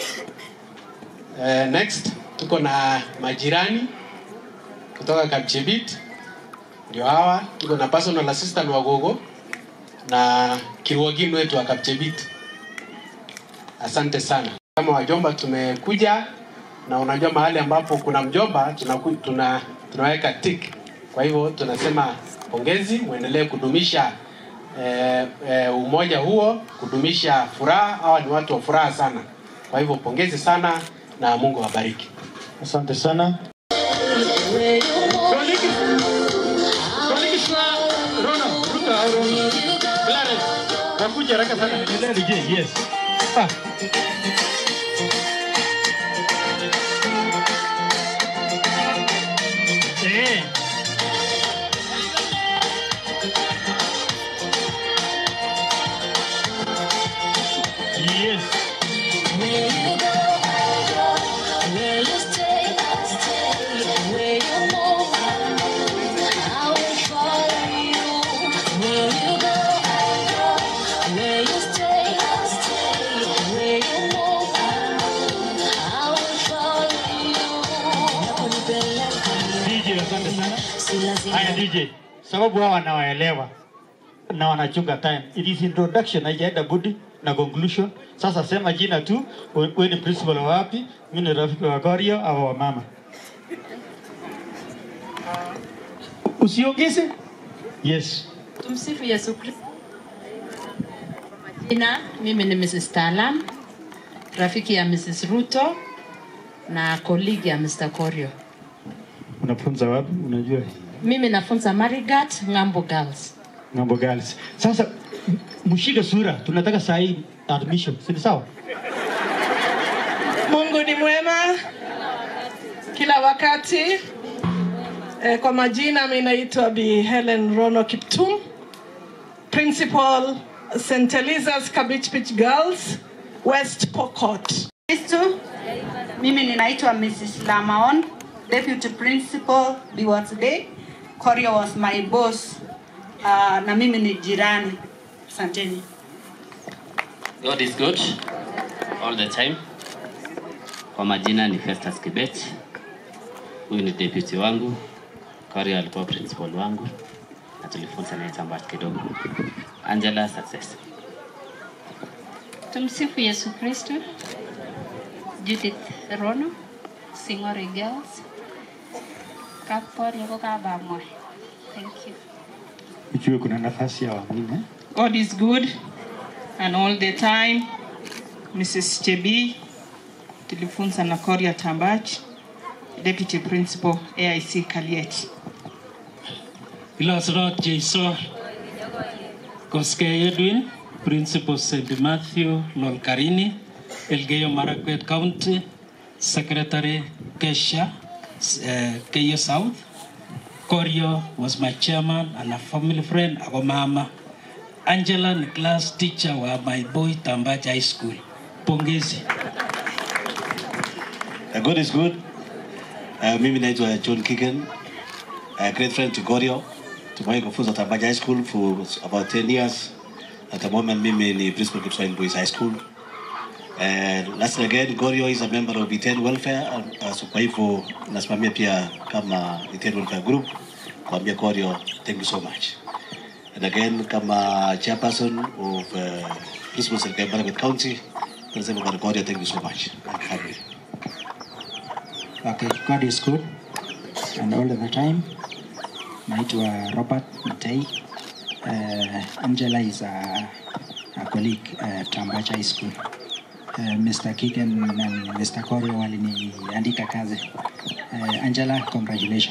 uh, next tuko na majirani kutoka kapchebit ndio hawa tuko na personal assistant wa gogo na kiruogin wetu wa kapchebit asante sana kama wajomba tumekuja na unajua mahali ambapo kuna mjomba tunaku, tuna, tunaweka tik kwa hivyo tunasema pongezi mwendelee kudumisha eh, eh, umoja huo kudumisha furaha hawa ni watu wa furaha sana kwa hivyo pongezi sana na mungu awabariki asante sana wakuja haraka sana endelea DJ yes ah. Eh. Yes. Where you go, I go. Where you stay, I stay. Where you move, I move. I will follow you. Where you go, I go. Where you stay, I stay. Where you move, I move. I will follow you. Nakunipeleka DJ asante sana si lazima haya DJ sababu hawa wanawaelewa na wanachunga time it is introduction haijaenda budi na conclusion sasa sema jina tu we we ni principal wa wapi mimi ni rafiki wa Gorio au wa mama usiongeze yes Tumsifu Yesu Kristo. Jina mimi ni Mrs. Talam, rafiki ya Mrs. Ruto na colleague ya Mr. Korio. unafunza wapi unajua Mimi nafunza Marigat Ng'ambo Girls. Ng'ambo Girls sasa m- mshike sura tunataka saa hii admission si ni sawa Mungu ni mwema kila wakati. Eh, kwa majina mi naitwa Bi Helen Rono Kiptum, principal St. Eliza's Cabbage Pitch Girls, West Pokot. Kristo. Mimi ninaitwa Mrs. Lamaon, Deputy Principal Biwats Day. Korio was my boss. Uh, na mimi ni jirani. Asanteni. God is good all the time. Kwa majina ni Festus Kibet. Huyu ni deputy wangu. Korea alikuwa principal wangu na tulifunza naye Tambach kidogo. Angela success. Tumsifu Yesu Kristo. Judith Rono, Sing'ori Girls. Kapor yako kabamwe. Thank you. ujue kuna nafasi ya wengine God is good and all the time. Mrs. Chebi tulifunza na Korea Tambach, Deputy Principal AIC Kaliet. Ilosrot Jeiso Koskei Edwin, Principal St. Matthew Lolkarini, Elgeyo Marakwet County, Secretary Kesha, uh, Keyo South. Korio was my chairman and a family friend, ako mama. Angela ni class teacher wa my boy Tambach High School. Pongezi. Uh, God is good. Uh, mimi naitwa John Kigen, a great friend to Gorio. Tumewahi kufunza Tabaja High School for about 10 years. At the moment mimi ni principal Kipswain Boys High School. And last again, Gorio is a member of Iten Welfare. Uh, so kwa hivyo nasimamia pia kama Iten Welfare Group. Kuambia Gorio, thank you so much. And again, kama chairperson of uh, Principal Serikali Marakwet County, tunasema kwa Gorio, thank you so much. And family. Okay, God is good and all the time. Naitwa Robert Matei. Uh, Angela is a, a colleague at Tambach High School. Uh, Mr. Kigen and Mr. Korio waliniandika kazi. Uh, Angela, congratulations.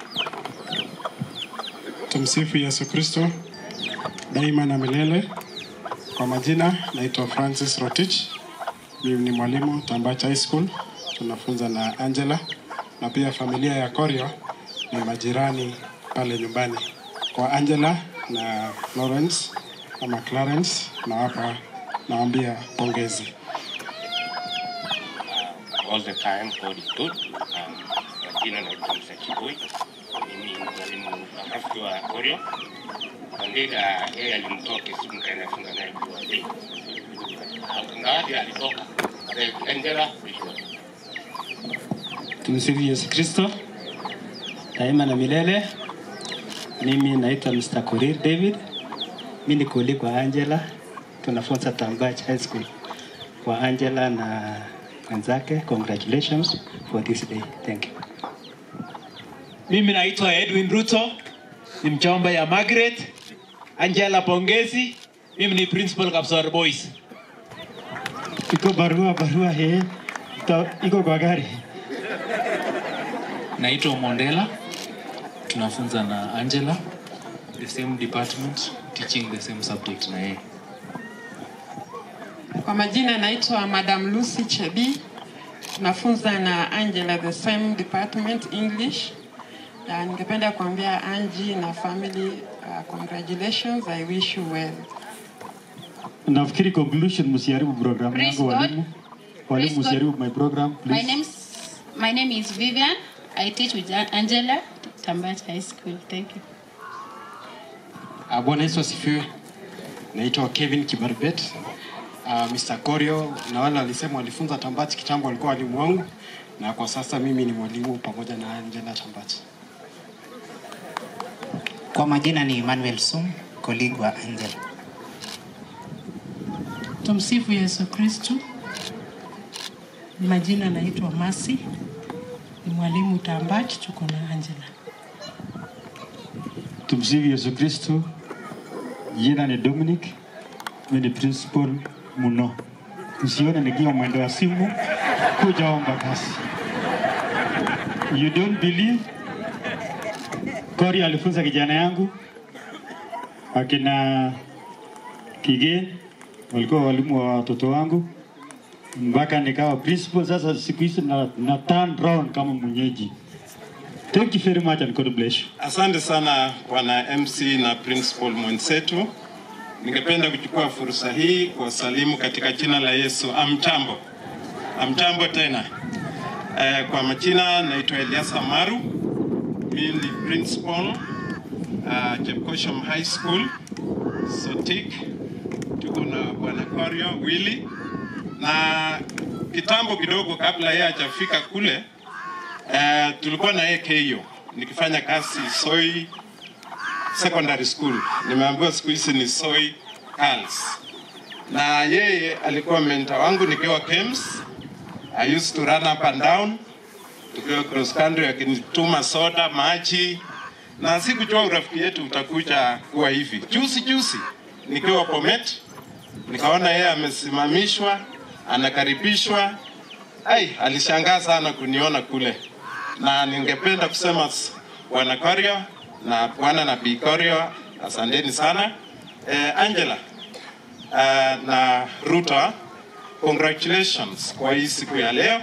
Tumsifu Yesu Kristo daima na milele. Kwa majina naitwa Francis Rotich, mimi ni mwalimu Tambach High School, tunafunza na Angela na pia familia ya Korio ni majirani pale nyumbani. Kwa Angela na Florence ama Clarence, nawapa nawaambia pongezi. all the time God is good. Um, kwa jina naitwa Msa Chibui, mimi ni mwalimu rafiki wa Korio. Andika yeye alimtoa Kisumu kaenda funga naye jua hii. Ngawaje alitoka eh, Angela Bishop. Tumsifu Yesu Kristo daima na milele. Mimi naitwa Mr. Korir David. Mimi ni kuli kwa Angela, tunafunza Tambach High School. Kwa Angela na wenzake, congratulations for this day. Thank you. Mimi naitwa Edwin Ruto, ni mchomba ya Margaret. Angela pongezi, mimi ni principal Kapsar Boys. Iko barua barua he. Ito, iko kwa gari. Naitwa Mondela, tunafunza na Angela, the same department, teaching the same subject na yeye. Kwa majina naitwa Madam Lucy Chebi, nafunza na Angela the same department English. Na ningependa kuambia Angie na family uh, congratulations, I wish you well. Nafikiri conclusion msiharibu program Praise yangu God. walimu. Walimu Praise God. msiharibu my program My please. name's my name is Vivian. I teach with Angela Tambach High School. Thank you. Ah, Bwana Yesu asifiwe. Naitwa Kevin Kibarubet. Uh, Mr. Korio na wale walisema walifunza Tambach kitambo walikuwa walimu wangu na kwa sasa mimi ni mwalimu pamoja na Angela Tambach. Kwa majina ni Emmanuel Sum, colleague wa Angela. Tumsifu Yesu Kristu. Majina naitwa Masi, ni mwalimu Tambach, tuko na Angela. Tumsifu Yesu Kristo. Jina ni Dominic. Mimi ni principal Muno. Usione nikiwa mwendo wa simu kuja omba kazi. You don't believe? Kori alifunza kijana yangu akina Kige walikuwa walimu wa watoto wangu mpaka nikawa principal. Sasa siku hizi na, na turn round kama mwenyeji. Thank you very much and God bless you. Asante sana bwana MC na principal mwenzetu. Ningependa kuchukua fursa hii kuwasalimu katika jina la Yesu. Amchambo, amchambo tena. Eh, kwa majina naitwa Eliasa Maru, mimi ni principal uh, Chepkosham High School Sotik. Tuko na bwana Korio Willy na kitambo kidogo kabla yeye hajafika kule Uh, tulikuwa na yeye KO nikifanya kazi Soi Secondary School. Nimeambiwa siku hizi ni Soi Girls. Na yeye alikuwa mentor wangu nikiwa KEMS. I used to run up and down tukiwa cross country, akinituma soda, maji na sikujua urafiki yetu utakuja kuwa hivi. Juzi juzi nikiwa Bomet nikaona yeye amesimamishwa, anakaribishwa. Ai, alishangaa sana kuniona kule na ningependa kusema s- bwana Korio na bwana na Bi Korio, asanteni sana. Eh, Angela eh, na Ruto, congratulations kwa hii siku ya leo.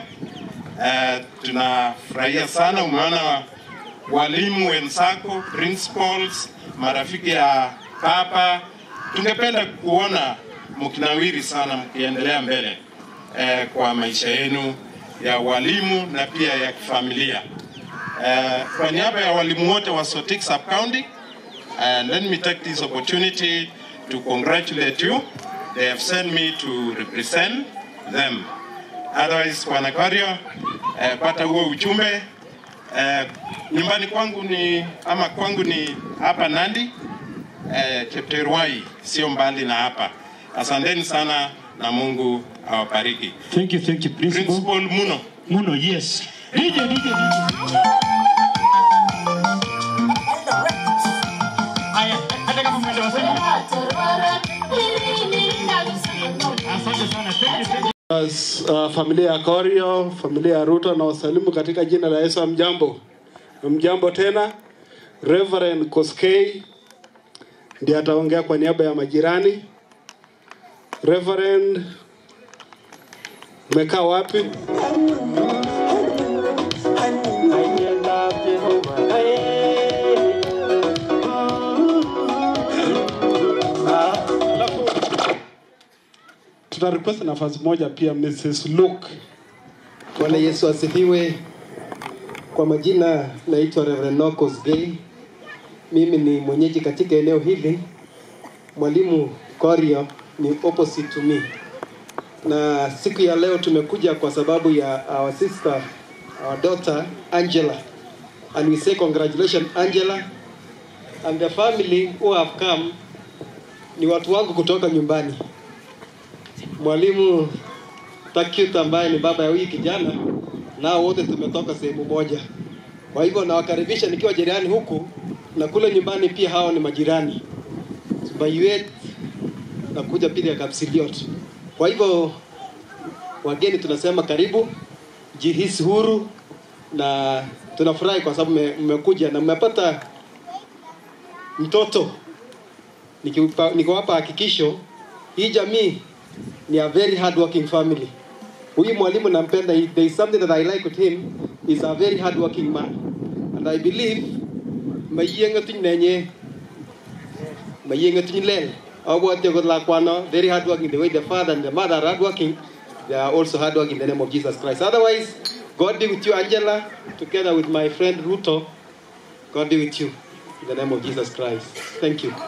Eh, tunafurahia sana, umeona walimu wenzako, principals, marafiki ya papa. Tungependa kuona mkinawiri sana mkiendelea mbele eh, kwa maisha yenu ya walimu na pia ya kifamilia. Eh, kwa niaba ya walimu wote wa Sotik Sub County, uh, let me take this opportunity to congratulate you. They have sent me to represent them. Otherwise, Bwana Korio, eh, pata huo ujumbe. Eh, nyumbani kwangu ni ama kwangu ni hapa Nandi, eh, Chepterwai, sio mbali na hapa. Asanteni sana na Mungu awabariki. Thank you, thank you, principal. Principal Muno. Muno, yes. DJ, DJ, DJ. Haya, hata kama mwendo wa simu. Asante sana. Thank you, thank you. As, uh, familia ya Korio, familia ya Ruto na wasalimu katika jina la Yesu. Mjambo, mjambo tena. Reverend Koskei ndiye ataongea kwa niaba ya majirani. Reverend, umekaa wapi? Tuna request nafasi moja pia Mrs. Luke Bwana Yesu asifiwe. Kwa majina naitwa Reverend Nokos Gay. Mimi ni mwenyeji katika eneo hili. Mwalimu Korio ni opposite to me, na siku ya leo tumekuja kwa sababu ya our sister, our daughter Angela, and we say congratulations Angela and the family who have come. Ni watu wangu kutoka nyumbani. Mwalimu Takit ambaye ni baba ya huyu kijana, nao wote tumetoka sehemu moja. Kwa hivyo nawakaribisha nikiwa jirani huku na kule nyumbani pia hao ni majirani. Bayuet na kuja pili ya Kapsiliot. Kwa hivyo wageni tunasema karibu, jihisi huru na tunafurahi kwa sababu mme- mmekuja na mmepata mtoto. Nikiwapa nikiwapa hakikisho hii jamii ni a very hard working family. Huyu mwalimu nampenda, he- there is something that I like with him, is a very hard working man. And I believe mayienge tuny nenye mayienge tuny lel. Abwati kot lakwano very hard working the way the father and the mother are hard working. They are also hard working in the name of Jesus Christ. Otherwise, God be with you, Angela, together with my friend Ruto. God be with you in the name of Jesus Christ. Thank you.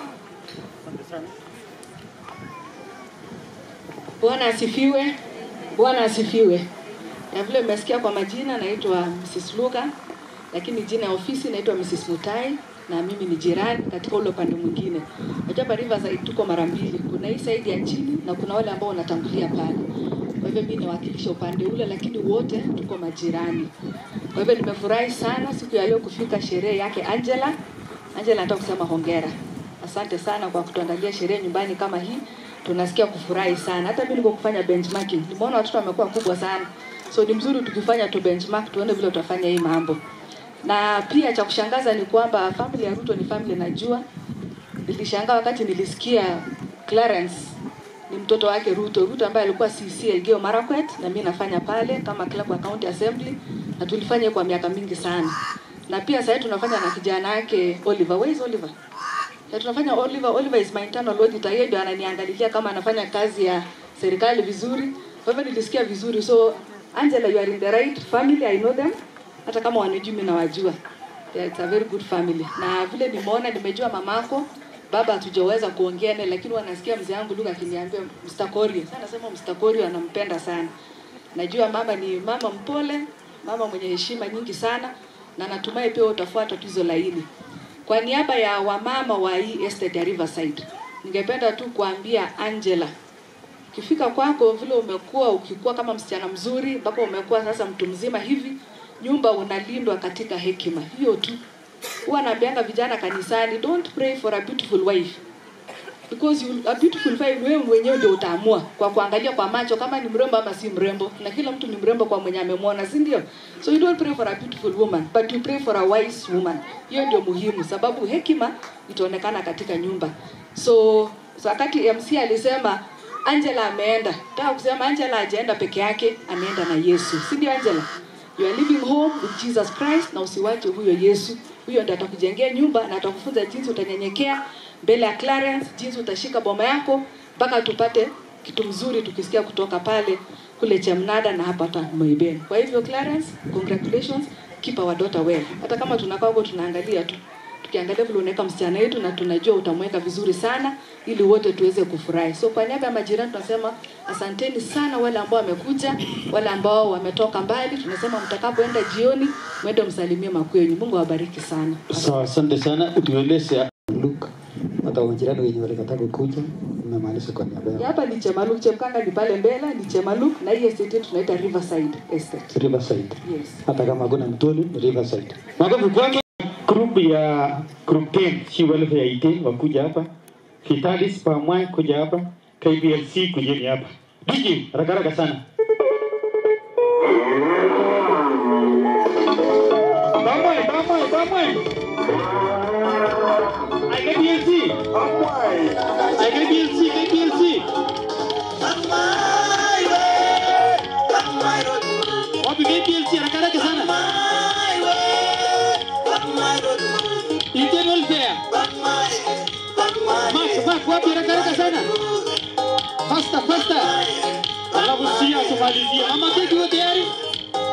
Bwana asifiwe. Bwana asifiwe. Na vile mmesikia kwa majina, naitwa Mrs. Luka, lakini jina ya ofisi naitwa Mrs. Mutai na mimi ni jirani katika ule upande mwingine. Najua hapa Riverside tuko mara mbili, kuna hii side ya chini na kuna wale ambao wanatangulia pale. Kwa hivyo mimi nawakilisha upande ule, lakini wote tuko majirani. Kwa hivyo nimefurahi sana siku ya leo kufika sherehe yake Angela. Angela, nataka kusema hongera. Asante sana kwa kutuandalia sherehe nyumbani kama hii. Tunasikia kufurahi sana. Hata mimi niko kufanya benchmarking. Nimeona watoto wamekuwa kubwa sana. So ni mzuri tukifanya tu benchmark tuone vile tutafanya hii mambo. Na pia cha kushangaza ni kwamba family ya Ruto ni family najua. Nilishangaa wakati nilisikia Clarence ni mtoto wake Ruto. Ruto ambaye alikuwa CC Elgeyo Marakwet na mimi nafanya pale kama clerk wa county assembly na tulifanya kwa miaka mingi sana. Na pia sasa tunafanya na kijana yake Oliver. Where is Oliver? Na tunafanya Oliver, Oliver is my internal auditor. Yeye ndio ananiangalilia kama anafanya kazi ya serikali vizuri. Kwa hivyo nilisikia vizuri. So Angela, you are in the right family. I know them. Hata kama wanijui mimi nawajua. Yeah, it's a very good family. Na vile nimeona nimejua mamako baba hatujaweza kuongea naye lakini wanasikia mzee wangu Luka akiniambia Mr. Korio. Sana nasema Mr. Korio anampenda sana. Najua mama ni mama mpole, mama mwenye heshima nyingi sana na natumai pia utafuata tuzo laini. Kwa niaba ya wamama wa hii estate ya Riverside, ningependa tu kuambia Angela, ukifika kwako vile umekuwa ukikuwa kama msichana mzuri mpaka umekuwa sasa mtu mzima hivi, nyumba unalindwa katika hekima. Hiyo tu. Huwa naambianga vijana kanisani, don't pray for a beautiful wife because you, a beautiful wife wewe mwenyewe ndio utaamua kwa kuangalia kwa macho kama ni mrembo ama si mrembo, na kila mtu ni mrembo kwa mwenye amemwona, si ndio? So you don't pray for a beautiful woman but you pray for a wise woman. Hiyo ndio muhimu, sababu hekima itaonekana katika nyumba. So, so wakati MC alisema Angela ameenda, nataka kusema Angela hajaenda peke yake, ameenda na Yesu, si ndio Angela? You are living home with Jesus Christ, na usiwache huyo Yesu. Huyo ndiye atakujengea nyumba na atakufunza jinsi utanyenyekea mbele ya Clarence, jinsi utashika boma yako mpaka tupate kitu mzuri tukisikia kutoka pale kule Chamnada na hapa hata Moibeni. Kwa hivyo Clarence, congratulations, keep our daughter well. Hata kama tunakaa huko tunaangalia tu tukiangalia vile unaweka msichana wetu na tunajua utamweka vizuri sana ili wote tuweze kufurahi. So kwa niaba ya majirani tunasema asanteni sana wale ambao wamekuja, wale ambao wametoka mbali. Tunasema mtakapoenda jioni mwende msalimie makwenyu. Mungu awabariki sana. Sawa, asante sana. Utueleze Luke, hata majirani wenye walikataa kukuja, umemaanisha kwa niaba Ya yao. Hapa ni Chemaluk, Chemkanga ni pale mbele, ni Chemaluk na hii estate yetu tunaita Riverside Estate. Riverside. Yes. Hata kama hakuna mtoni, ni Riverside. Makofi kwanza. Group ya group 10 si welfare ya IT wakuja hapa. Vitalis Pamwai kuja hapa. KBLC kujeni hapa. DJ haraka haraka sana. Pamwai, Pamwai, Pamwai. Ay, KBLC. Pamwai. Ay, KBLC, KBLC. Wapi KBLC haraka haraka sana. Indian welfare. Mark, Mark, wapi haraka haraka sana. Faster, faster. Alafu sia tumalizie. Mama keki wote tayari?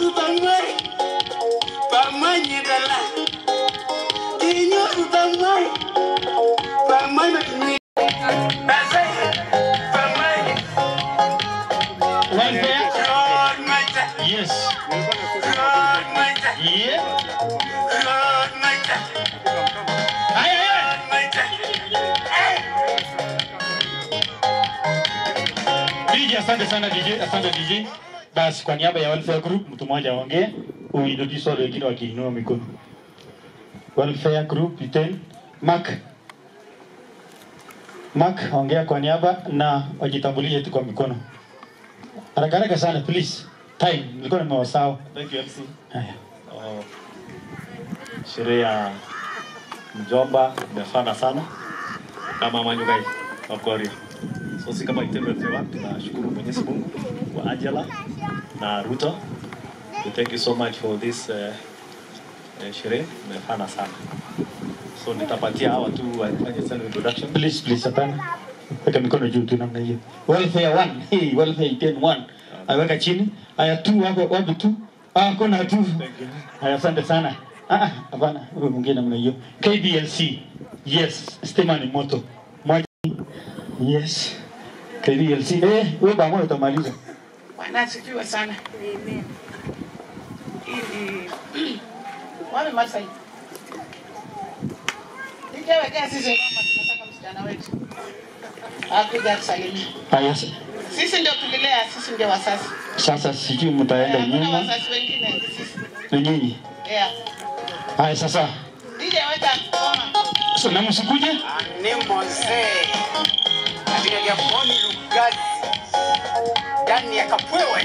Kinyoru tamai, pamai nyedala. Kinyoru tamai, pamai na kinyi. Basai, pamai. Welfare? Lord Maita. Yes. Lord Maita. Yeah. Lord Maita. Aye, aye, aye. Lord Maita. DJ, asante sana DJ, asante DJ. Basi kwa niaba ya Welfare Group mtu mmoja aongee, uintroduce wale wengine wakiinua mikono. Welfare Group Iten Mark. Mark ongea kwa niaba na wajitambulishe tu kwa mikono. Haraka haraka sana please. Time nilikuwa nimewasahau. Thank you MC. Haya. Oh, sherehe ya mjomba imefana sana na mama Nyugai wa Korea. So si kama Itendo Fewa, tunashukuru Mwenyezi Mungu kwa Angela na Ruto. We thank you so much for this uh, uh, sherehe imefana sana. So nitapatia hawa tu wafanye self introduction. Please please hapana. Weka mikono juu tu namna hiyo. Welfare 1. Hey, welfare 10 1. Aweka chini. Haya tu hapo wapi tu? Ah, kuna tu. Haya asante sana. Ah, ah, hapana. Huyo mwingine namna hiyo. KBLC. Yes, stima ni moto. Moja. Yes. KBLC. Eh, wewe pamoja utamaliza. Bwana asifiwe sana. Amen. Ili wame Masai. Nikawekea sisi ngoma tunataka msichana wetu. Akuja kusalimia. Haya. Sisi ndio tulilea, sisi ndio wasasi. Sasa sijui mtaenda Hakuna nyuma. wasasi wengine ni sisi. Ni nyinyi. Yeah. Haya sasa. DJ weka ngoma. So na msikuje? Nembo nzee. Katika Japoni Lugazi. Ndani ya Kapwewa.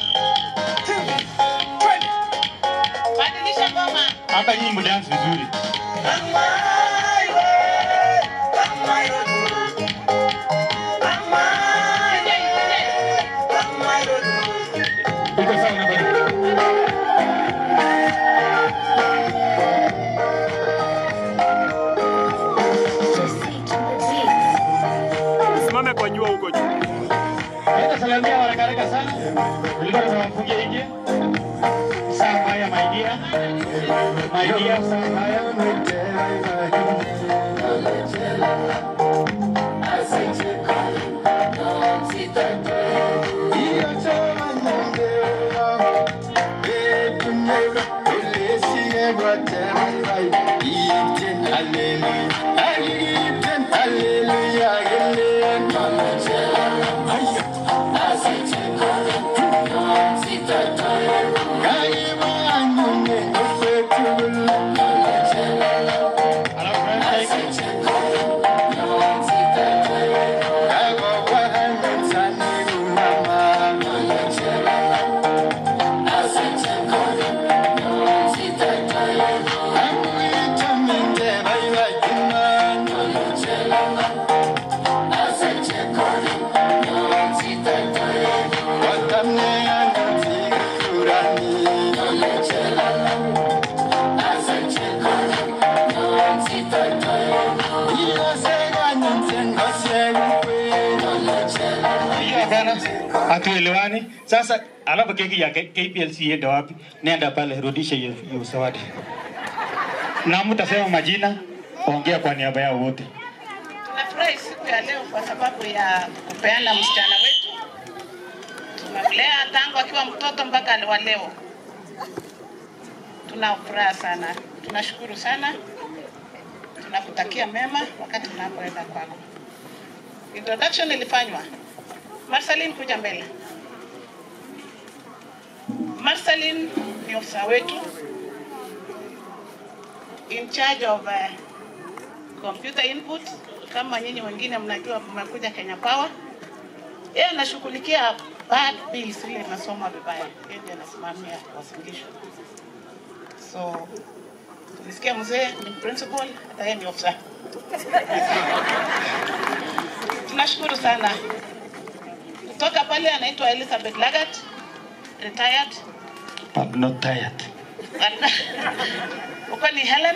Badilisha ngoma. Hata nyinyi mdance vizuri. Iko sawa na bado. Simame kwa jua huko juu. Naenda salamia haraka haraka sana. Nilikuwa nimewafungia nje. Saa haya my dear. My dear saa haya. Hiyo bana, hatuelewani. Sasa alafu keki ya K- KPLC iende wapi? Nenda pale, rudisha hiyo hiyo zawadi. Na mtasema majina, ongea kwa niaba yao wote. Tunafurahi siku ya leo kwa sababu ya kupeana msichana wetu. Tumemlea tangu akiwa mtoto mpaka wa leo. Tuna furaha sana, tunashukuru sana, tunakutakia mema wakati tunapoenda kwako. Introduction ilifanywa. Marceline, kuja mbele. Marceline ni ofisa wetu in charge of uh, computer input kama nyinyi wengine mnajua mmekuja Kenya Power. Yeye anashughulikia bad bills ile inasoma vibaya, yeye ndiye anasimamia wasilisho. So tulisikia mzee ni principal, hata yeye ni officer. Tunashukuru sana. Kutoka pale anaitwa Elizabeth Lagat, retired. I'm not tired. Uko ni Helen,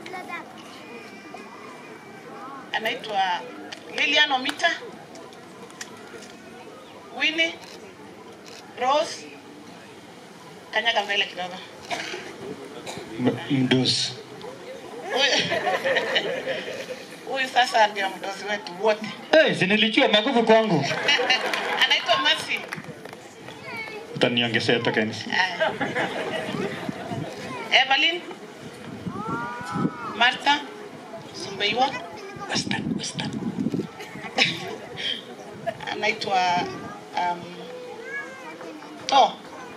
anaitwa Lilian Omita, Winnie, Rose, kanyaga mbele kidogo. Mdosi. Huyu- Huyu sasa ndio mdozi wetu wote. Hey, si nilijua maguvu kwangu. Anaitwa Mercy. Utaniongezea tokens. Aya. Evelyn. Martha. Sumbeiwa. Western, Western. Anaitwa um, To.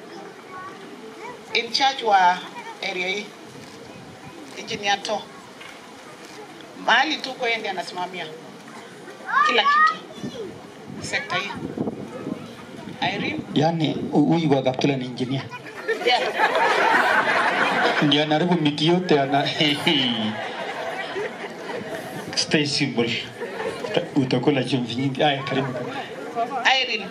In charge wa area hii. Engineer To. Mahali tuko yeye ndiye anasimamia kila kitu sekta hii. Irene. Yaani huyu wa Kaptula ni engineer. Yeah. Ndio anaribu miti yote ana Stay simple. Uta- Utakula chumvi nyingi. Aya, karibu. Irene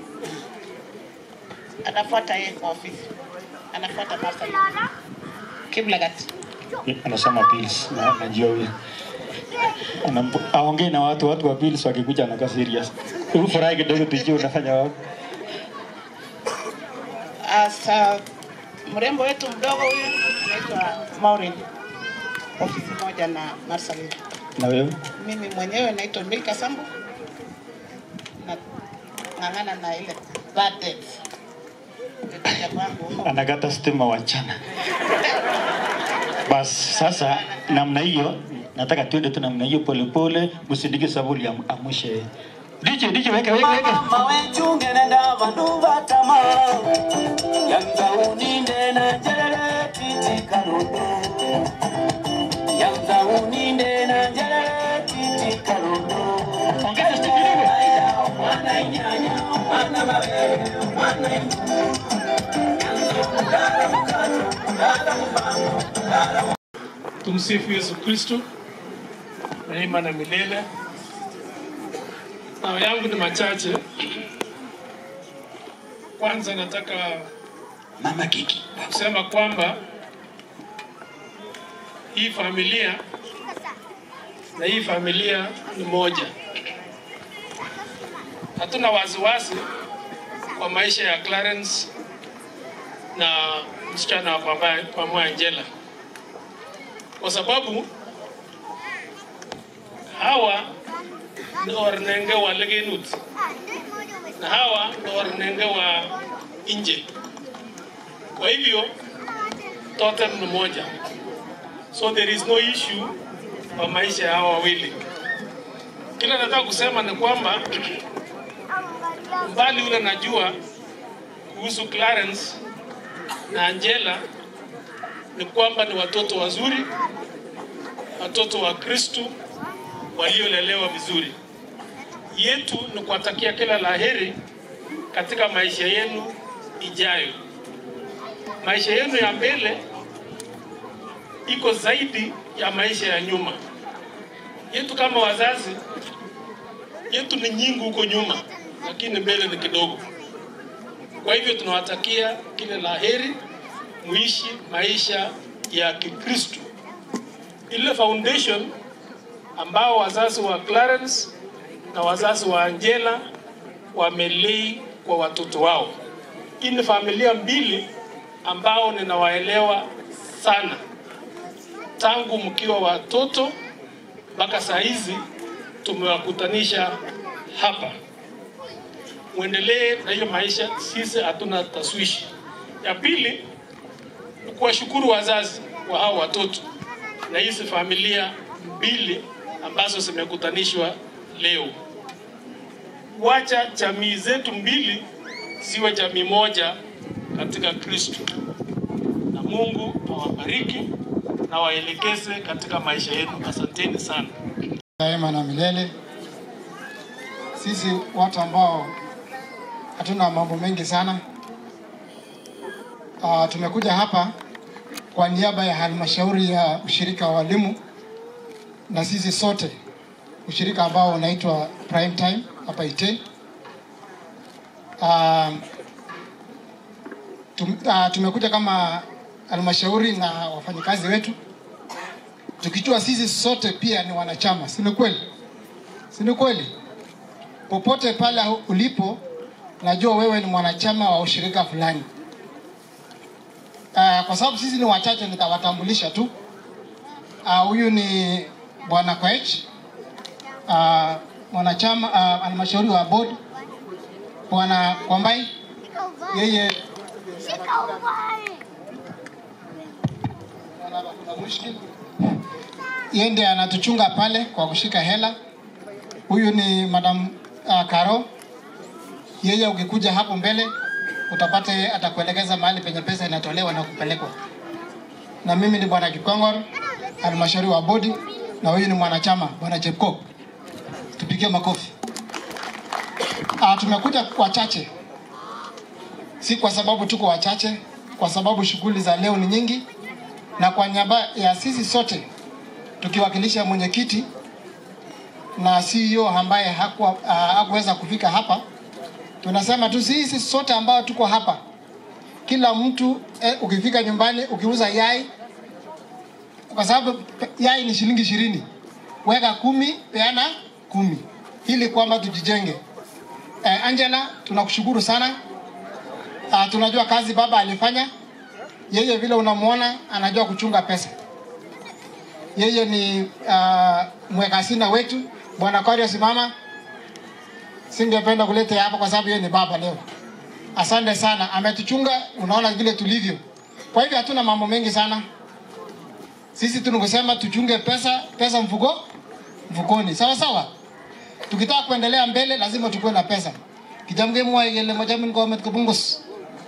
anafuata yeye kwa ofisi, anafuata Martha Kiblagat. Anasema pills. Na najua huyo. Anampo- Aongee na watu watu wa pills wakikuja anakaa serious. Hebu furahi kidogo tujue unafanya wapi. Asa mrembo wetu mdogo huyu anaitwa Maureen, ofisi moja na Marceline. Na wewe? Mimi mwenyewe naitwa Milka Sambu na ng'ang'ana na ile bad dates. Nikuja kwangu Anakata stima wachana. Bas sasa namna hiyo nataka tuende tu namna hiyo polepole, msindike sabuli am, amushe. DJ DJ weka weka weka. mama wechunge nenda vandu vatama yanza uninde na njerere titi karundo yanza uninde na njerere titi karundo ongeza stikidogo mwana inyanya mwana mabele mwana Tumsifu Yesu Kristo, daima na milele. Nao yangu ni machache. Kwanza nataka mama kiki kusema kwamba hii familia na hii familia ni moja. Hatuna wasiwasi kwa maisha ya Clarence na msichana wa pamba- pamoja Angela kwa sababu hawa ni ornenge wa legenut na hawa ni ornenge wa nje. Kwa hivyo totem ni moja, so there is no issue kwa maisha ya hawa wawili. Kila nataka kusema ni kwamba mbali ule najua kuhusu Clarence na Angela ni kwamba ni watoto wazuri, watoto wa Kristu waliolelewa vizuri. Yetu ni kuwatakia kila laheri katika maisha yenu ijayo. Maisha yenu ya mbele iko zaidi ya maisha ya nyuma. Yetu kama wazazi, yetu ni nyingi huko nyuma, lakini mbele ni kidogo. Kwa hivyo tunawatakia kila laheri muishi maisha ya Kikristo. Ile foundation ambao wazazi wa Clarence na wazazi wa Angela wamelei kwa watoto wao. Hii ni familia mbili ambao ninawaelewa sana tangu mkiwa watoto mpaka saa hizi tumewakutanisha hapa. Mwendelee na hiyo maisha, sisi hatuna taswishi. Ya pili ni kuwashukuru wazazi wa hao watoto na hizi familia mbili ambazo zimekutanishwa leo. Wacha jamii zetu mbili ziwe jamii moja katika Kristo, na Mungu awabariki na waelekeze katika maisha yenu. Asanteni sana. daima na milele. Sisi watu ambao hatuna mambo mengi sana uh, tumekuja hapa kwa niaba ya halmashauri ya ushirika wa walimu na sisi sote ushirika ambao unaitwa Prime Time hapa Iten. Uh, tum, uh, tumekuja kama halmashauri na wafanyikazi wetu tukijua sisi sote pia ni wanachama, si ni kweli? Si ni kweli? Popote pale ulipo, najua wewe ni mwanachama wa ushirika fulani, Uh, kwa sababu sisi ni wachache nitawatambulisha tu. Ah, Huyu ni Bwana Koech, uh, mwanachama uh, halmashauri wa board. Bwana Kwambai, yeye yeye ndiye anatuchunga pale kwa kushika hela. Huyu ni Madam uh, Karo, yeye ukikuja hapo mbele utapata atakuelekeza mahali penye pesa inatolewa na kupelekwa. Na mimi ni bwana Kikongor, halmashauri wa bodi, na huyu ni mwanachama bwana Chepko. Tupigie makofi. Ah, tumekuja wachache, si kwa sababu tuko wachache, kwa sababu shughuli za leo ni nyingi, na kwa niaba ya sisi sote tukiwakilisha mwenyekiti na CEO ambaye hakuwa ah, hakuweza kufika hapa, tunasema tu sisi sote ambao tuko hapa, kila mtu eh, ukifika nyumbani ukiuza yai, kwa sababu pe- yai ni shilingi ishirini, weka kumi, peana kumi, ili kwamba tujijenge. Eh, Angela, tunakushukuru sana. Ah, tunajua kazi baba alifanya, yeye vile unamwona anajua kuchunga pesa. Yeye ni uh, mweka hazina wetu. Bwana Korio, simama. Singependa kuleta hapa kwa sababu yeye ni baba leo. Asante sana, ametuchunga. Unaona vile tulivyo. Kwa hivyo hatuna mambo mengi sana. Sisi tunakusema tuchunge pesa, pesa mfuko mfukoni, sawa sawa. Tukitaka kuendelea mbele, lazima tukuwe na pesa. Kijamge mwa yele majamin government kubungus.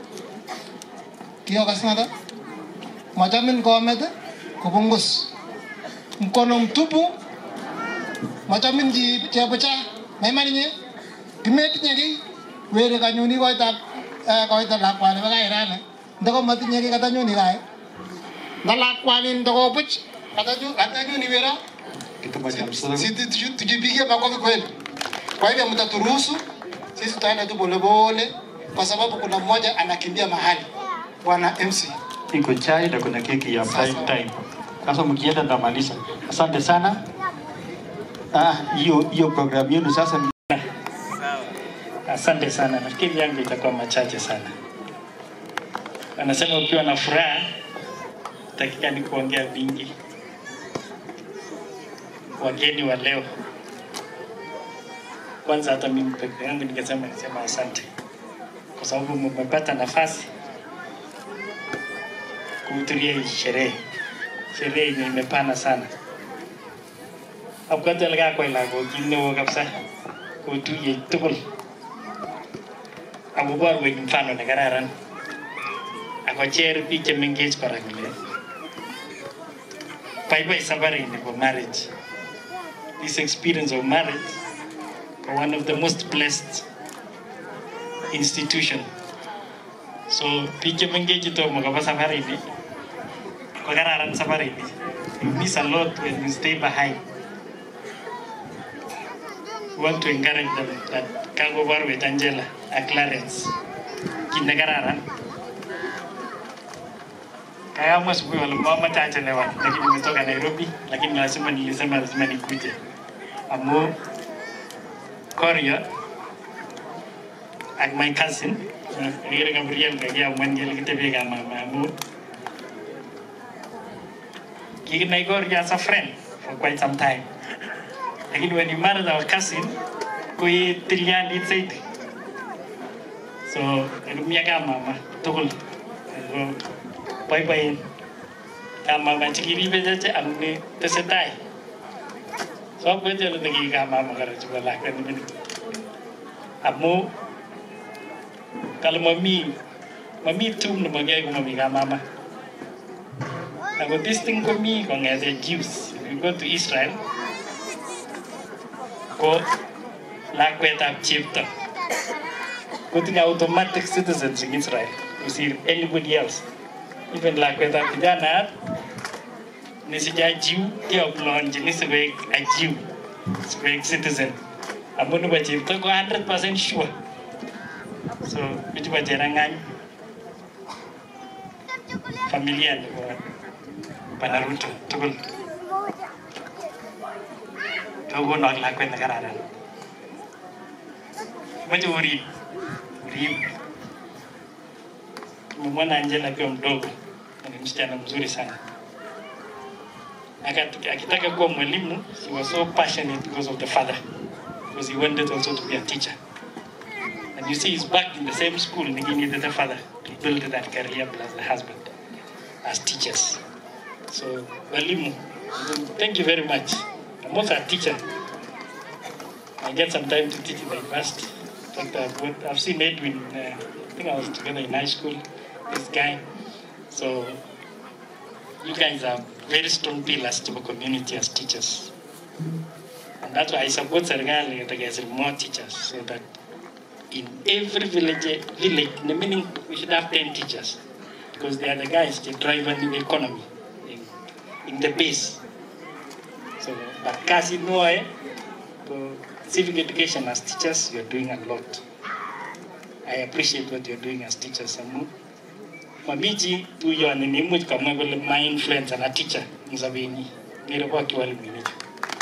Kiyo kasnada? Majamin government kubungus. Mkono mtupu machamin ji chebucha maimani nye kimet nye ki were kanyuni koita koita lakwani baka irane ndoko matinye ki kata nyuni kae nda lakwani ndoko buch kata ju kata nyuni wera sisi tuju- tujipigie makofi kweli kwa hivyo mtaturuhusu sisi tutaenda tu polepole kwa sababu kuna mmoja anakimbia mahali bwana MC iko chai na kuna keki ya prime time. Sasa mkienda ndamaliza. Asante sana. Ah, hiyo hiyo program yenu sasa Asante sana, nafikiri yangu itakuwa machache sana. Wanasema ukiwa na furaha takikani kuongea vingi. Wageni wa leo, kwanza hata mimi peke yangu ningesema nisema asante kwa sababu mmepata nafasi kuhudhuria hii sherehe, sherehe yenye imepana sana. Abwate ole kakwai lagok kit neo kabisa kotuye tugul akoborwech mfano nekararan akocher biik chemengech kora kole baibai safarini bo marriage this experience of marriage ko one of the most blessed institution so biik chemengech chetomo koba safarini ko kararan safarini you miss a lot when you stay behind we want to encourage them that kakoborwech Angela ak Clarence kit nekararan kaamua asubuhi wale mamache achelewa lakini nimetoka Nairobi lakini lazima nilisema lazima nikuje amu Korio ak my cousin ikere Gabriel kakiamuan kele kitebie kama mama amu kikinai Korio as a friend for quite some time lakini when you married our cousin kui tilyandit zaidi so nilumia kama mama tugul Ako boiboen kama mama chikiribe cheche amni tesetai so abwete ole nekikama mama kora chebo lakwet neming'in amu kale mami mami tum nemakiyai komami kamama ako this thing komi kong'ete Jews if you go to Israel ko lakwetab chepto kotinye automatic citizens in Israel kusir anybody else even lakwetab kijanaat nesich ajiu keoplonjini sikoek ajiu sikoek citizen amu nebo chepto ko 100% sure so bichu bo cherang'any familia nebo Bwana Ruto tugul tokono ak lakwet nekararan moche urib urib umemwona Angela akiwa mdogo ni msichana mzuri sana. Akat- Akitaka kuwa mwalimu, he was so passionate because of the father, because he wanted also to be a teacher. And you see, he's back in the same school, and he needed the father to build that career plus the husband as teachers. So, walimu, thank you very much. I'm also a teacher. I get some time to teach in the university. But I've, worked- I've seen Edwin, uh, I think I was together in high school, this guy. So you guys are very strong pillars to the community as teachers. And that's why I support Sergali to get more teachers so that in every village, village, in the meaning we should have 10 teachers because they are the guys that drive the economy in, in the base. So, but kasi no, eh, for civic education as teachers, you're doing a lot. I appreciate what you're doing as teachers. Amu. Mamiji tu yo ni nimuch kamwa kole my influence and a teacher in Sabini. Ngire kwa kiwalimu nicho.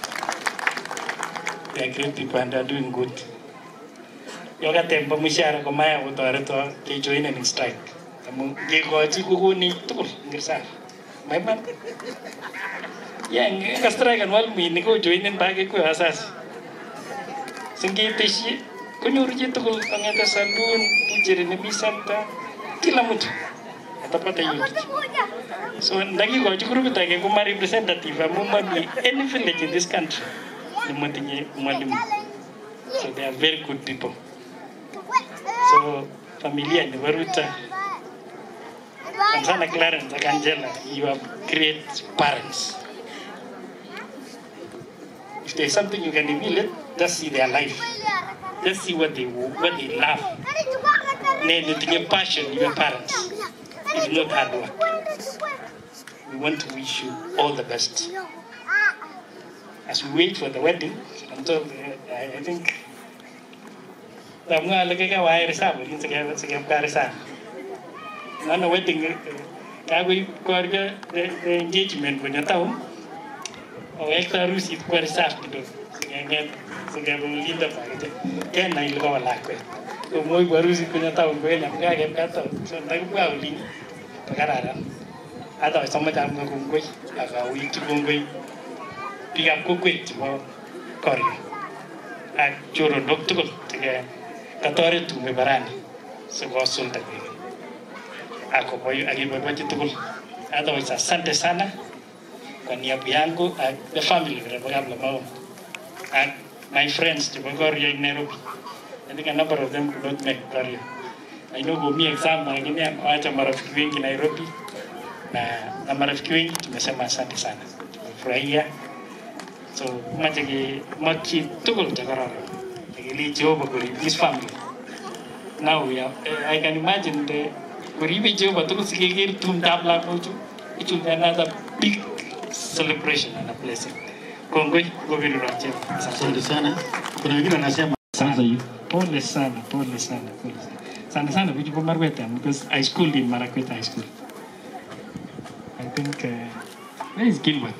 They are great people and they are doing good. Yoga tempo mishara ko maya kotoreto kejoin in strike. Amu kekochi kukuni tugul ngir saa. Maiman. Yeah, nga strike an walimu ko joinin bage ko asasi. Singeteshi konyoru chitugul kong'ete saloon, butchery nemi center, kila mtu atapata hiyo kitu. So ndakikochi grupit age koma representative amu mami any village in this country nemotinye mwalimu. So they are very good people. So familia nebo Ruto and sana Clarence ak Angela, you are great parents. If there's something you can reveal it, just see their life. Just see what they what they love. Ne nitinye passion your parents. It's not hard work. We want to wish you all the best. As we wait for the wedding, until uh, I, I think Tamwa lagi ka wire sa mo, yung sige sige ka sa. Ano wedding kagoy korga the, the engagement ko na tao. O ekta rusi kwa sa kidogo. Sige nget sige linda pa ite. Kaya na ilikuwa wala kwa. Ko moy kwa rusi kunya tao ko na mga game ka tao. So nag kwa uli. Pagarara. Ata sama jam ko kungkoy. Aka uli tu kungkoy. Pick up kungkoy mo korga. Ak choro dok tukul. Sige katoret tume barani. So ko sulta ko. Ako boy akibobochi tukul. Otherwise asante sana kwa niaba yangu and the family vile Kabla Maum and my friends to Bogoria in Nairobi. I think a number of them could not make Goria. I know kwa mi exam lakini amewacha marafiki wengi Nairobi na, na marafiki wengi tumesema asante sana. Tumefurahia. So mache ki machi tugul cha kararan. Lakini Jehovah kuri this family. Now we are, uh, I can imagine the kuribi Jehovah tugul sikikir tumdab lakochu. It will be another big celebration and a blessing. Kongoi, Goviru Rajab. Asante sana. Kuna wengine wanasema kwanza hiyo. Pole sana, pole sana, pole sana. Sana sana kujibu Marweta because I schooled in Marakweta High School. I think uh, where is Gilbert?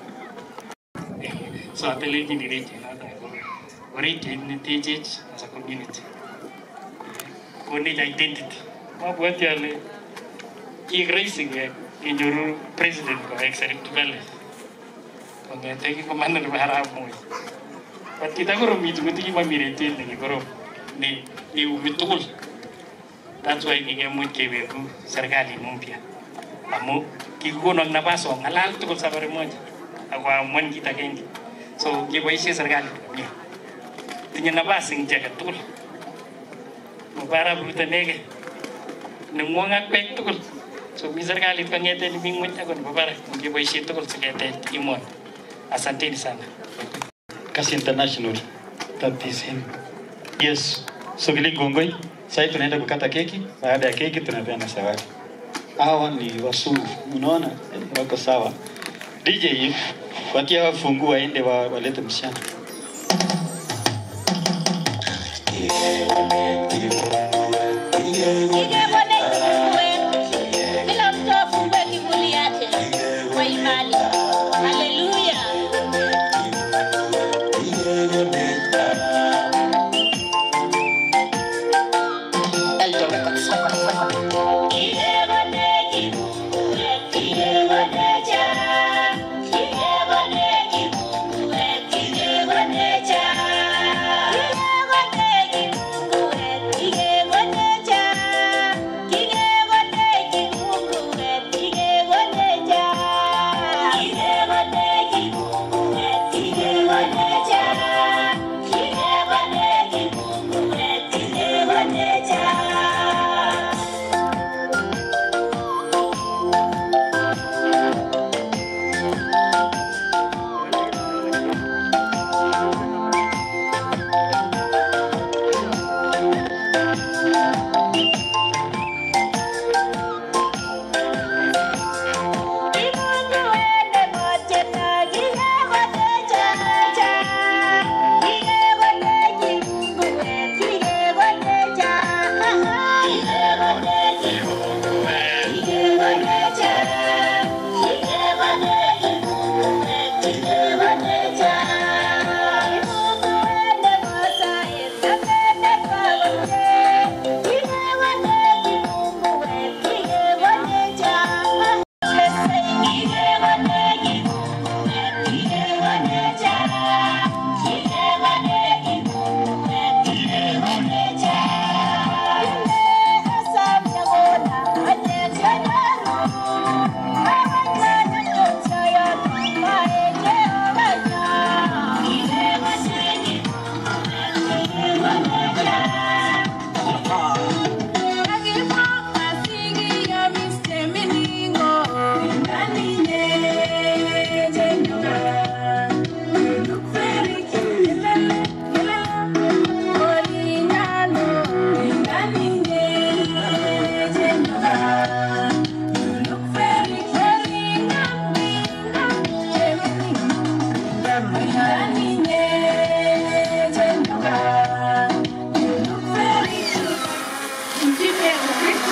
So ateleji ni reji nada. Reji ni THH as a community. Konech identity. Mabwati ale kiek rahisi ke kenyoru president kowek Serif Valley. Kong'ete kikomanda nebo arap Moi. But kitakoromit ko tikimami retet nekikorom ne neumi tugul. That's why kikemuch keweku serikali mpya. Amu kikokonok nafas ong'alal tugul safari moja ak koamuan kit agenge. So keboisie serikali komie. Tinye nafas eng chi age tugul. Mabo arap Ruto inegei. Neng'wong ak bek tugul. So mi serikalit kong'ete nemi ng'weny ako nebo barak keboisie tugul siketech emoni. Asanteni sana. Kasi International. That is him. Yes. So kile gongoi. Sasa tunaenda kukata keki. Baada ya keki tunapeana zawadi. Hawa ni wasuru. Unaona? Wako sawa. DJ wakia wafungua waende wa, walete msichana. Kila mtu afungue kivuli yake kwa imani. Haleluya. Eldoret. Msifu Yesu Kristu.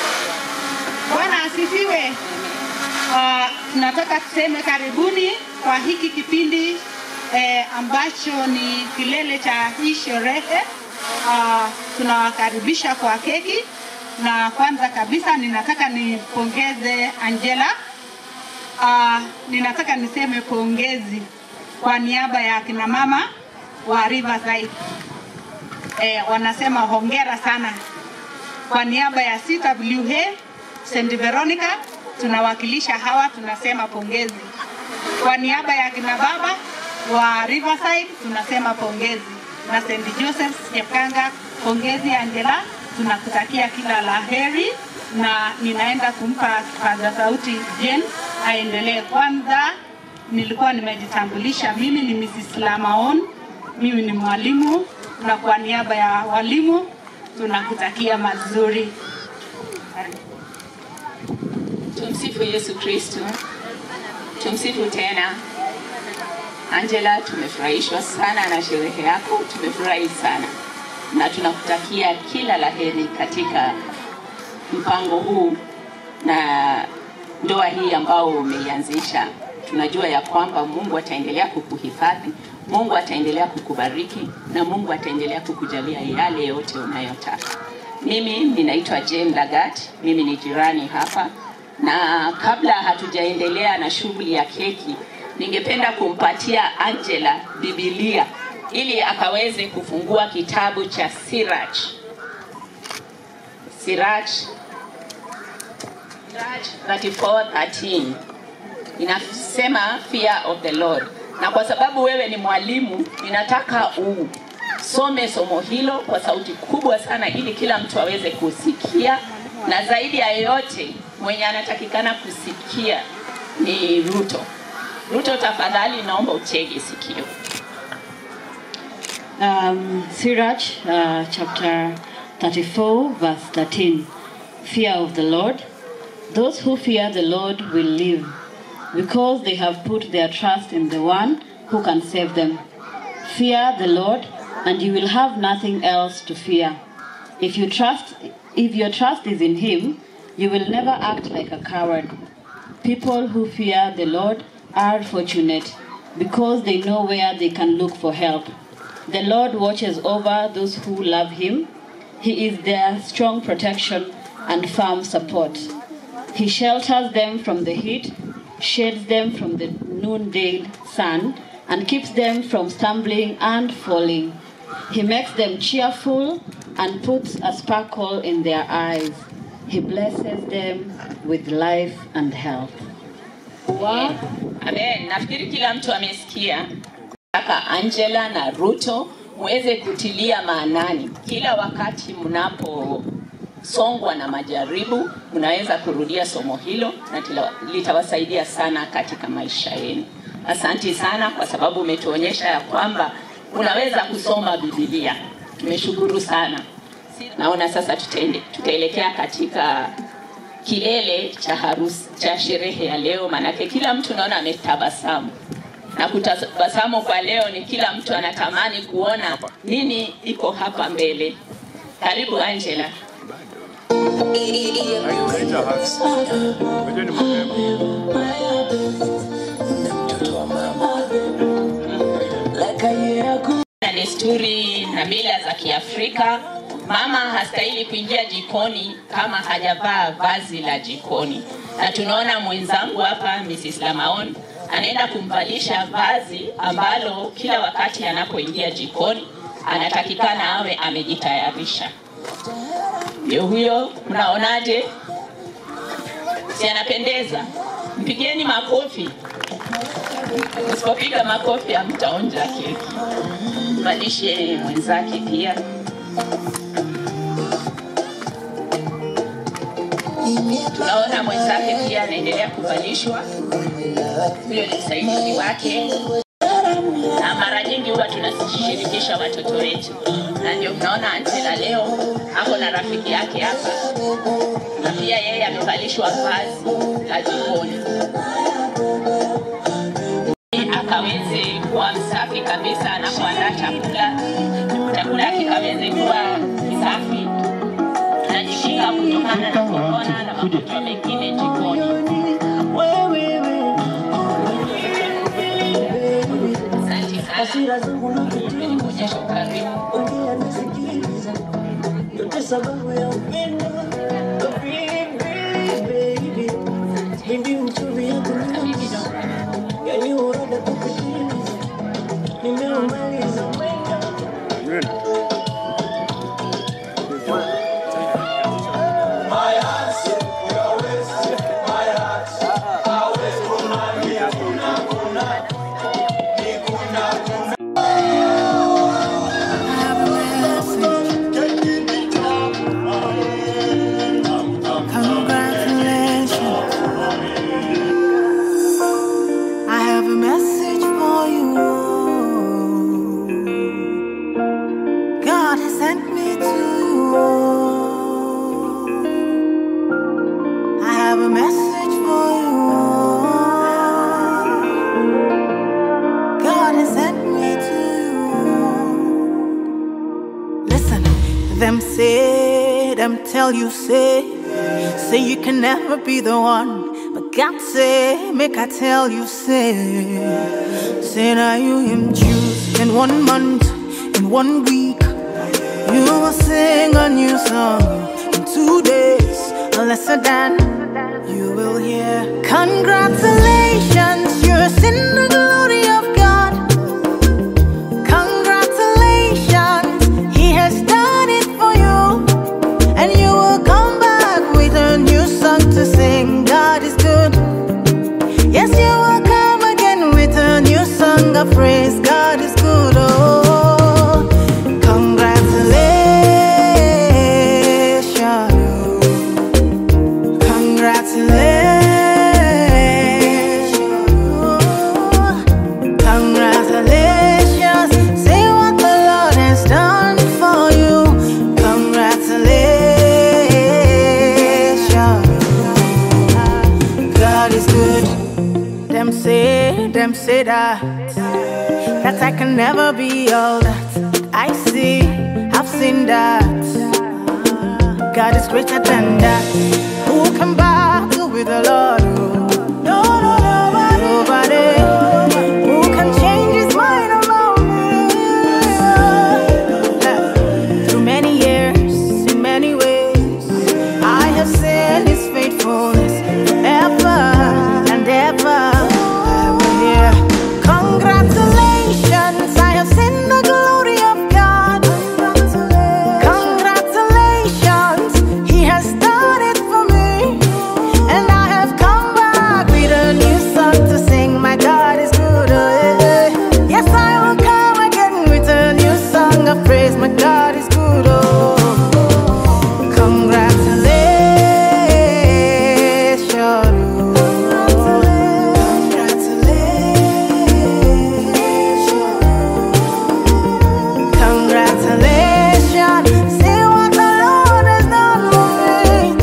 Bwana asifiwe. Uh, tunataka tuseme karibuni kwa hiki kipindi eh, ambacho ni kilele cha hii sherehe. Uh, tunawakaribisha kwa keki na kwanza kabisa ninataka nipongeze Angela. Uh, ninataka niseme pongezi kwa niaba ya kina mama wa Riverside. Eh, wanasema hongera sana kwa niaba ya CWA St. Veronica tunawakilisha hawa, tunasema pongezi. Kwa niaba ya kina baba wa Riverside tunasema pongezi, na St. Joseph's Chepkanga, pongezi Angela, tunakutakia kila la heri, na ninaenda kumpa kipaza sauti Jen aendelee. Kwanza nilikuwa nimejitambulisha, mimi ni Mrs. Lamaon, mimi ni mwalimu, na kwa niaba ya walimu tunakutakia mazuri. Tumsifu Yesu Kristo. Tumsifu tena. Angela, tumefurahishwa sana na sherehe yako, tumefurahi sana na tunakutakia kila laheri katika mpango huu na ndoa hii ambao umeianzisha. Tunajua ya kwamba Mungu ataendelea kukuhifadhi, Mungu ataendelea kukubariki na Mungu ataendelea kukujalia yale yote unayotaka. Mimi ninaitwa Jane Lagat, mimi ni jirani hapa, na kabla hatujaendelea na shughuli ya keki, ningependa kumpatia Angela Biblia ili akaweze kufungua kitabu cha Sirach. Sirach Sirach 34:13 inasema fear of the Lord, na kwa sababu wewe ni mwalimu, ninataka usome somo hilo kwa sauti kubwa sana, ili kila mtu aweze kusikia, na zaidi ya yote mwenye anatakikana kusikia ni Ruto. Ruto, tafadhali naomba utege sikio. Um, Sirach uh, chapter 34, verse 13. Fear of the Lord. Those who fear the Lord will live, because they have put their trust in the one who can save them. Fear the Lord, and you will have nothing else to fear. If you trust, if your trust is in Him, you will never act like a coward. People who fear the Lord are fortunate, because they know where they can look for help. The Lord watches over those who love Him. He is their strong protection and firm support. He shelters them from the heat, shades them from the noonday sun, and keeps them from stumbling and falling. He makes them cheerful and puts a sparkle in their eyes. He blesses them with life and health. Amen. Nafikiri kila mtu amesikia. Kaka Angela na Ruto muweze kutilia maanani kila wakati mnaposongwa na majaribu, mnaweza kurudia somo hilo na tila- litawasaidia sana katika maisha yenu. Asanti sana kwa sababu umetuonyesha ya kwamba unaweza kusoma Biblia. Tumeshukuru sana. Naona sasa tutaende, tutaelekea katika kilele cha harusi cha sherehe ya leo, maanake kila mtu naona ametabasamu na kutabasamu kwa leo ni kila mtu anatamani kuona nini iko hapa mbele. Karibu Angela. Mtoto wa mama na desturi na mila za Kiafrika, mama hastahili kuingia jikoni kama hajavaa vazi la jikoni, na tunaona mwenzangu hapa Mrs. Lamaon anaenda kumvalisha vazi ambalo kila wakati anapoingia jikoni anatakikana awe amejitayarisha. Ndio huyo, mnaonaje? Si anapendeza? Mpigieni makofi. Msipopiga makofi hamtaonja keki. Mvalishe mwenzake pia. Tunaona mwenzake pia anaendelea kuvalishwa. Huyo ni msaidizi wake, na mara nyingi huwa tunashirikisha watoto wetu, na ndio mnaona Angela leo ako na rafiki yake hapa, na pia yeye amevalishwa vazi la jikoni akaweze kuwa msafi kabisa anapoandaa chakula, chakula kikaweze kuwa safi, najikinga kutokana na korona na magonjwa mengine jikoni. Asante sana, kuonyesha ukarimu. yote sababu ya upendo baby, baby mchuvi ya kunusa yani uroda kupitiliza nimeumaliza mwendo I have a message for you. God has sent me to you. I have a message for you. God has sent me to you. Listen, them say, them tell you say, say you can never be the one. But God say, make I tell you, say, say now you him choose in one month, in one week. You will sing a new song in two days, a lesser than you will hear. Congratulations, you're in the glory of God. Congratulations, He has done it for you. And you will come back with a new song to sing. God is good. Yes, you will come again with a new song of praise. God is good. Oh, congratulations. Congratulations. Congratulations. Say what the Lord has done for you. Congratulations. God is good. Them say, them say that. That I can never be all that I see. I've seen that. God is greater than that. Who can battle with the Lord? No, no, nobody. Nobody. Who can change his mind alone? Through many years, in many ways, I have seen his faithfulness forever and ever. I will hear, Congratulations, I have seen the glory of God. Congratulations, He has done it for me. And I have come back with a new song to sing. My God is good. oh, yeah, yeah. Yes, I will come again with a new song of praise. My God is good. Oh, Congratulations, see what the Lord has done for me.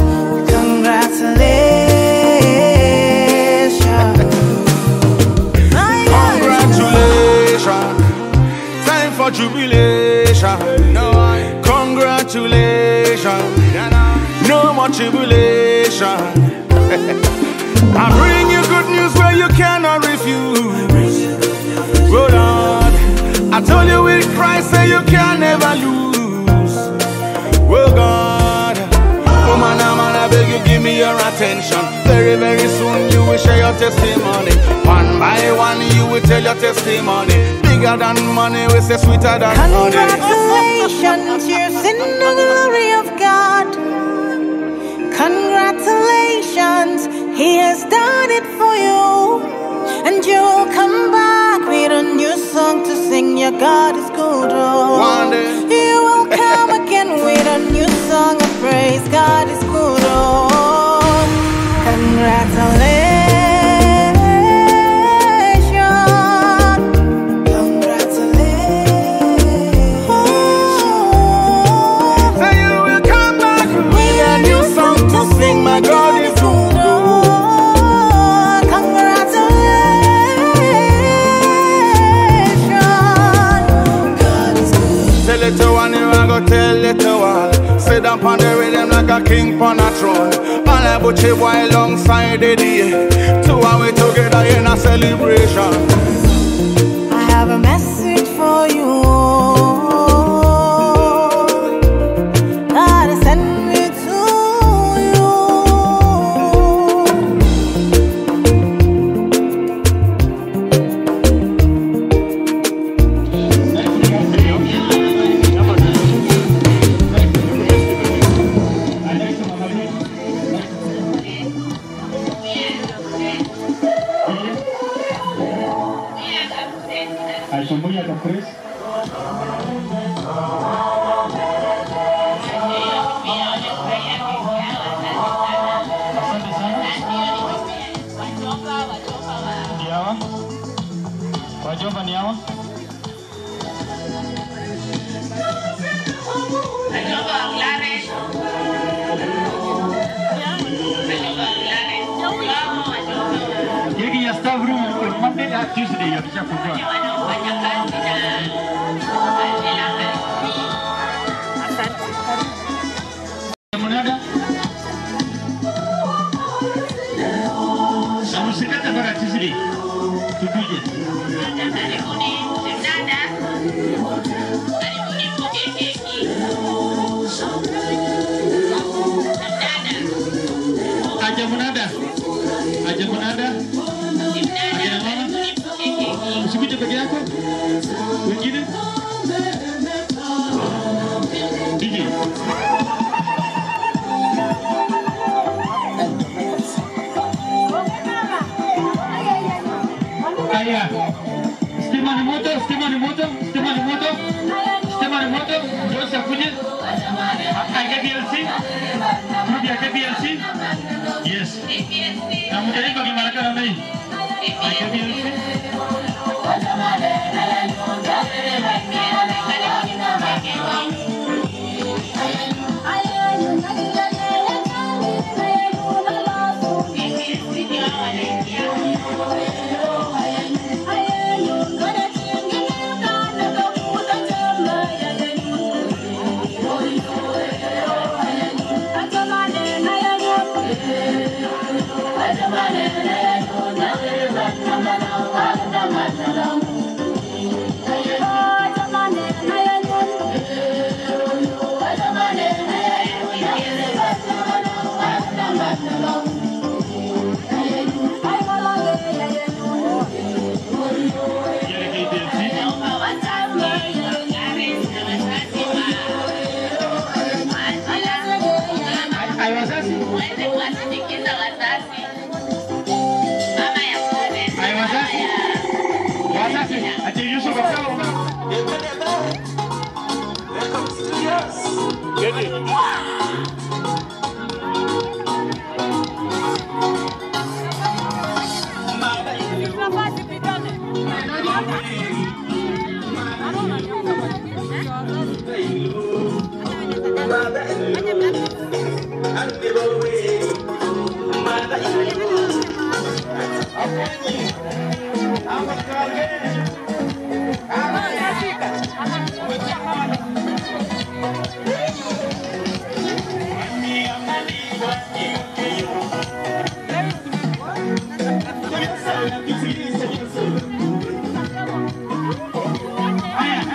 Congratulations. Congratulations. Time for jubilation. Congratulations. No more tribulation. I bring you good news where you cannot refuse. Told you with Christ, say you can never lose. Well, God, woman, I'm man, I beg you, give me your attention. Very, very soon, you will share your testimony. One by one, you will tell your testimony. Bigger than money, we say sweeter than honey. Congratulations, you've seen the glory of God. Congratulations, He has done it for you. And you'll come back with a new song to sing. Your God is good. Oh. One day. You will come again with a new song of praise. God is good. Oh. Congratulations. Say you will come back with a new song to sing. My God is good. Tell it to one, you a go tell it to all. Sit down on the rhythm like a king on a throne. And I put you boy alongside the day. Two and we together in a celebration. I have a message for you. God has sent me to you. Aishambuya kwa Chris. Asante sana. Ni hawa. Wajomba ni hawa. Hiki ya staff room ilikuwa Monday na Tuesday yakishafungua. Mnada. Na msikate mpaka Tuesday. Tupige. Aja mnada. Aja mnada. Akina mama. Usikuje peke yako. Wengine? DJ. Haya. Stima ni moto, stima ni moto, stima ni moto. Stima ni moto. Jose akuje. Aka BLC. Rudi aka BLC. Yes. Na mjaribu kimaraka na mimi. Aka BLC. Haya wazazi. Wazazi, ati Yusuf akao. Haya,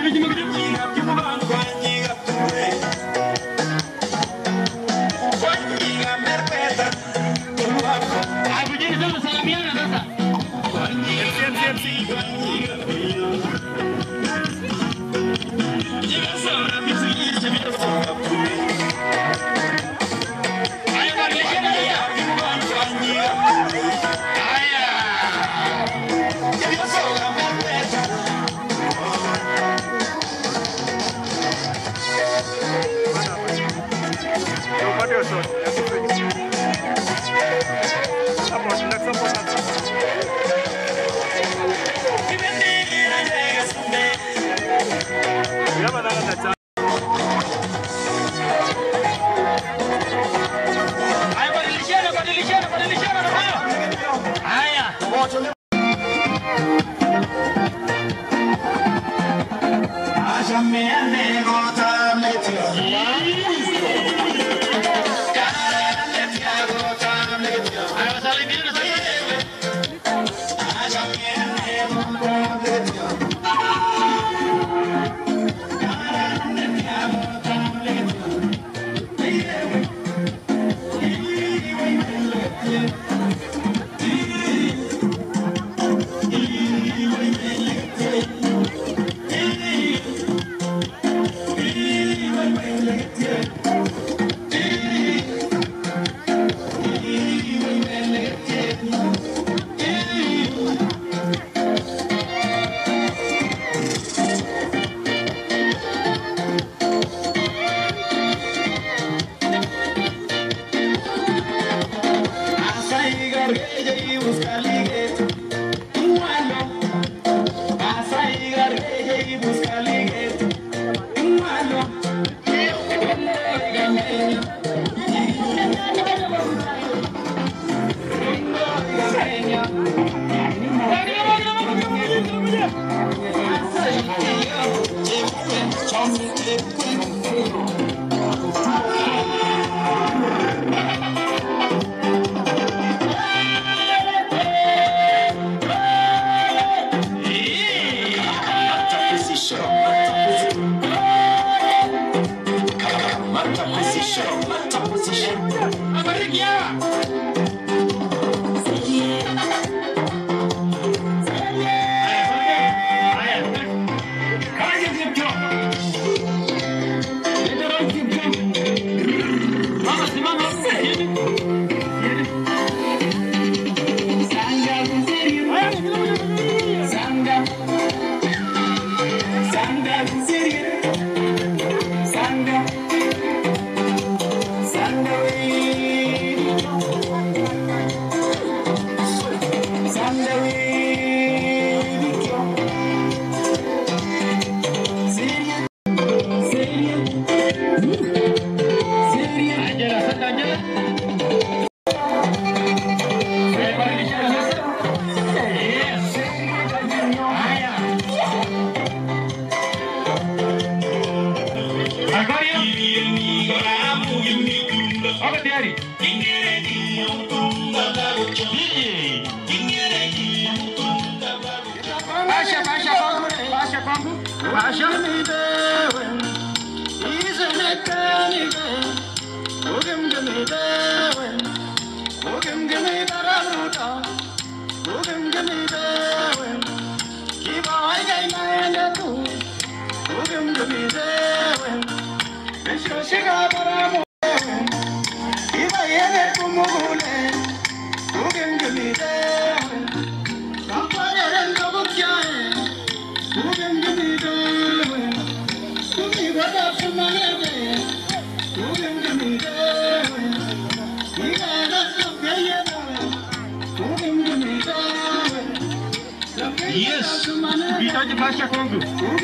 Yes, uhitaji pasha kwangu.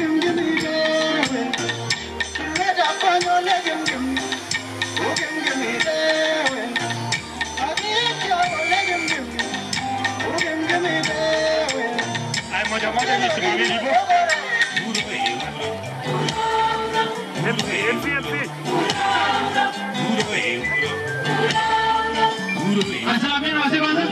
Ay, moja moja nisimamie hivyo. MC, MC, MC. Asalamia wazee kwanza.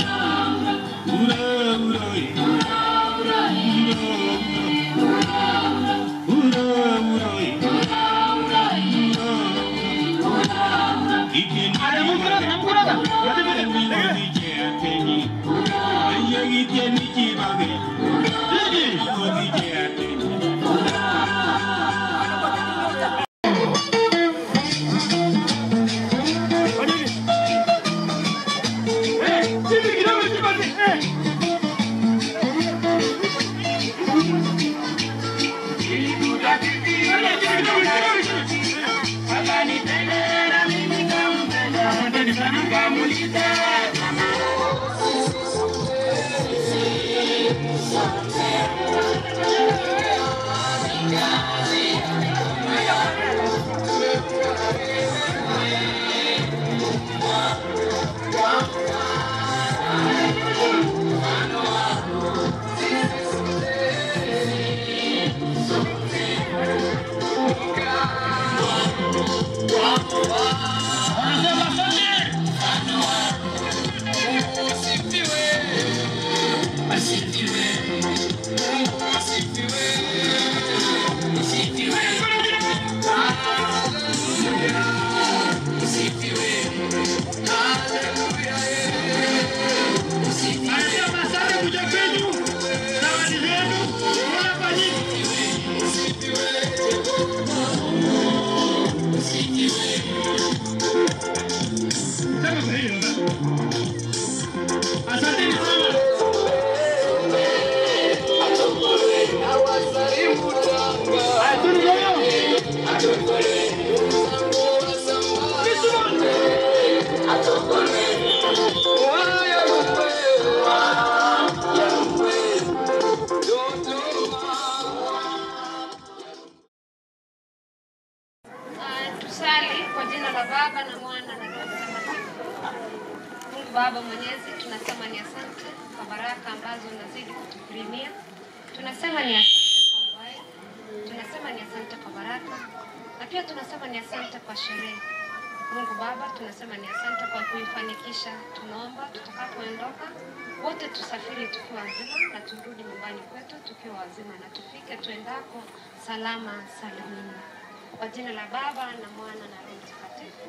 la Baba na Mwana na Roho Mtakatifu. Mungu Baba Mwenyezi, tunasema ni asante kwa baraka ambazo unazidi kutukirimia. Tunasema ni asante kwa uhai, tunasema ni asante kwa baraka, na pia tunasema ni asante kwa sherehe. Mungu Baba, tunasema ni asante kwa kuifanikisha. Tunaomba tutakapoondoka wote tusafiri tukiwa wazima na turudi nyumbani kwetu tukiwa wazima na tufike tuendako salama salimini. Kwa jina la Baba na Mwana na Roho Mtakatifu.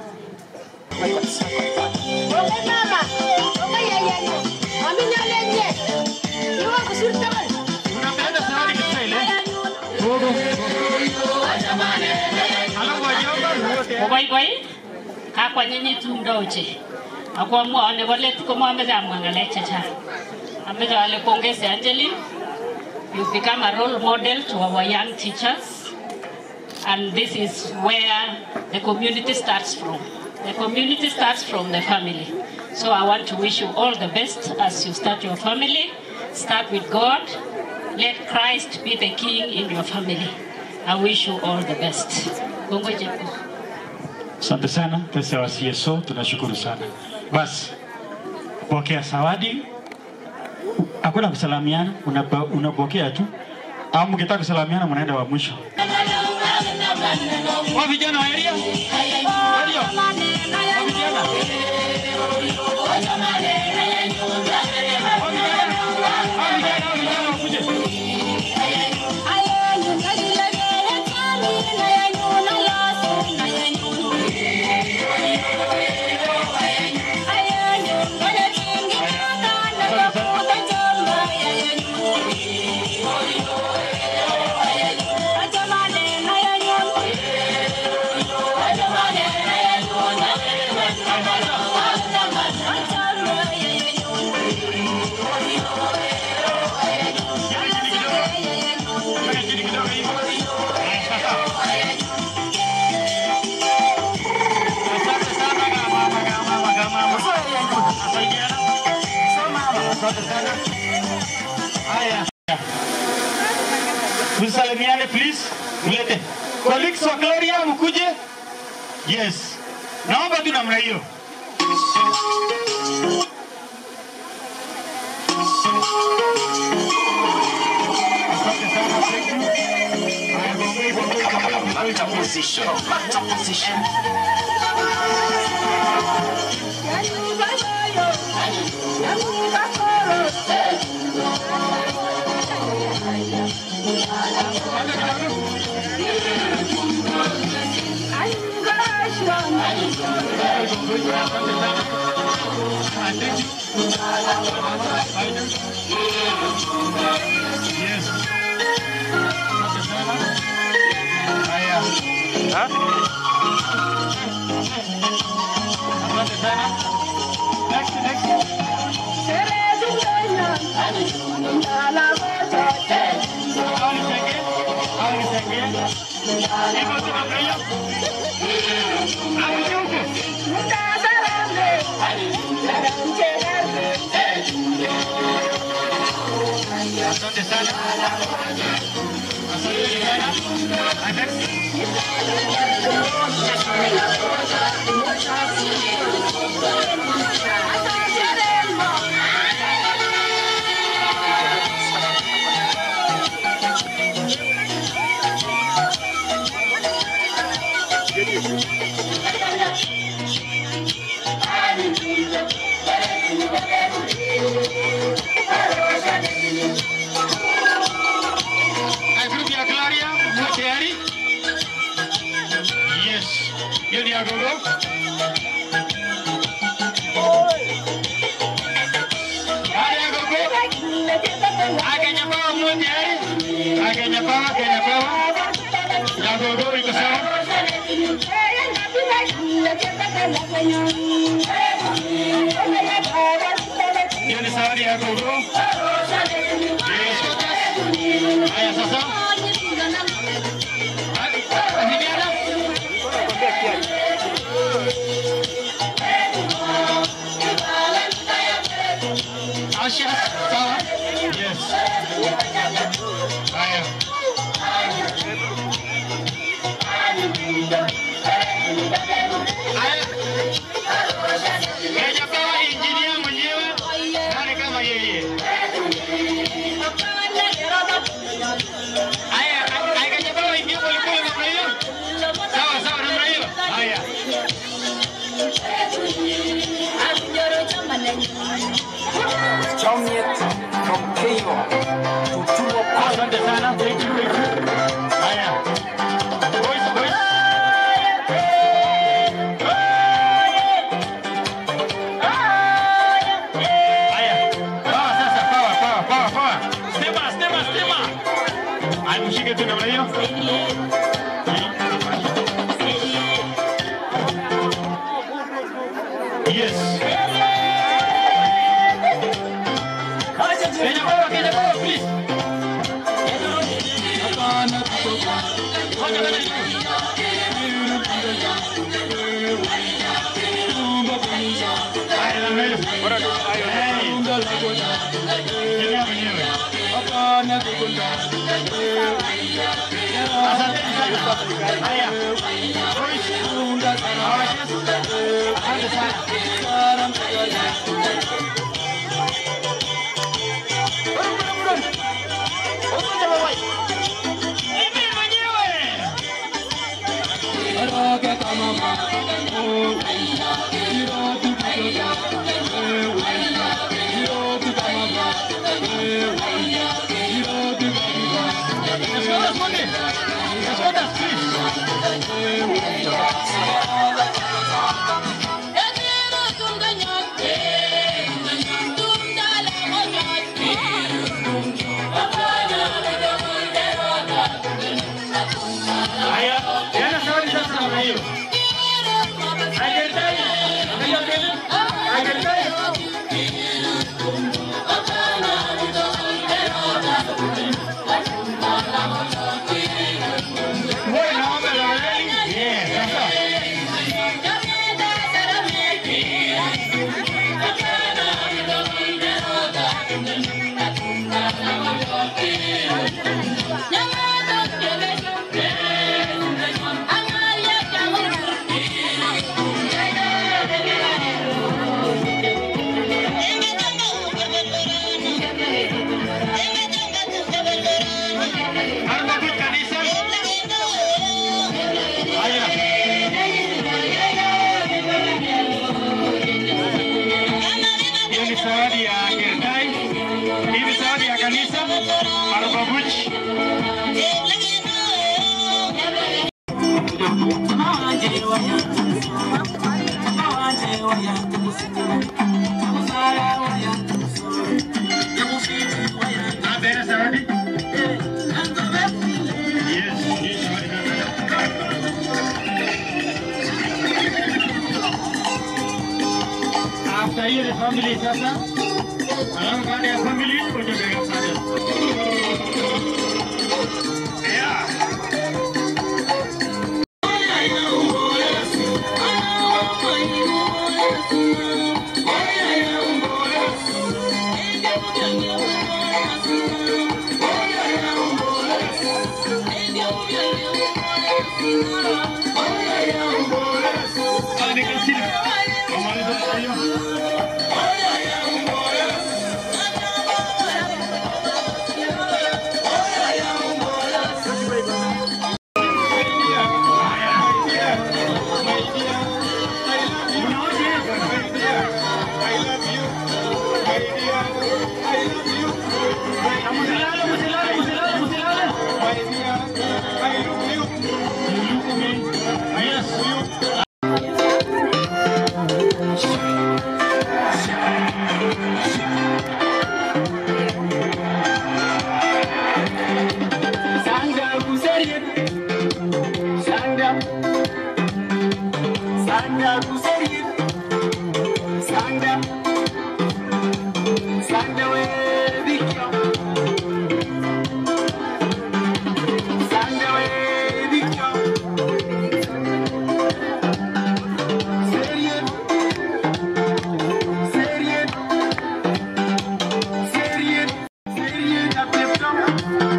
Koboiboi kakwanyinyit mdoche akwamwa nebo let komwameche amwa ng'alek chechang ameche ale pongezi Angeline you become a role model to our young teachers and this is where the community starts from the community starts from the family so I want to wish you all the best as you start your family start with God let Christ be the king in your family I wish you all the best Kongoje ku. Asante sana pesa wa CSO, tunashukuru sana. Basi pokea zawadi, hakuna kusalamiana, unapa- unapokea tu, au mkitaka kusalamiana mnaenda wa mwisho. Wa vijana wa area Ndio. Wa vijana. Haya. Msalimiane please. Mlete. Colleagues wa Gloria mkuje. Yes. Naomba tu namna hiyo. position. Back position. Asante sana. Asante Hai, grup ya Claria, mko tayari? Yes. Hiyo ni agogo. Baada ya gogo, Akenya Power mko tayari? Akenya Power, Kenya Power. Ya gogo iko sawa? Hiyo ni zawadi ya gogo. Yes. Haya sasa. Asha, sawa? Yes. Haya. Hajapewa injinia mwenyewe nani kama yeye. Haya, hajapewa injinia polepole namna hiyo. Sawa sawa namna hiyo. Haya. Asante sana. Thank you, thank you. Haya. Boys, boys. Haya. Power sasa, power, power, power, power. Stima, stima, stima. Haya, mshike tu namna hiyo. Yes. Kenya power, Kenya power, please. Haya, yana zawadi sasa namna hiyo. Haijahitaji. Angalia mbele. Haijahitaji. Wewe naomba la weleli. Yeah, sasa. Hiyo ni zawadi ya Gertai. Hii ni zawadi ya kanisa. Arbabuch. Apeana zawadi. Yes, hii zawadi After hiyo ni family sasa. Alafu baada ya family kuja bega sana. Yeah.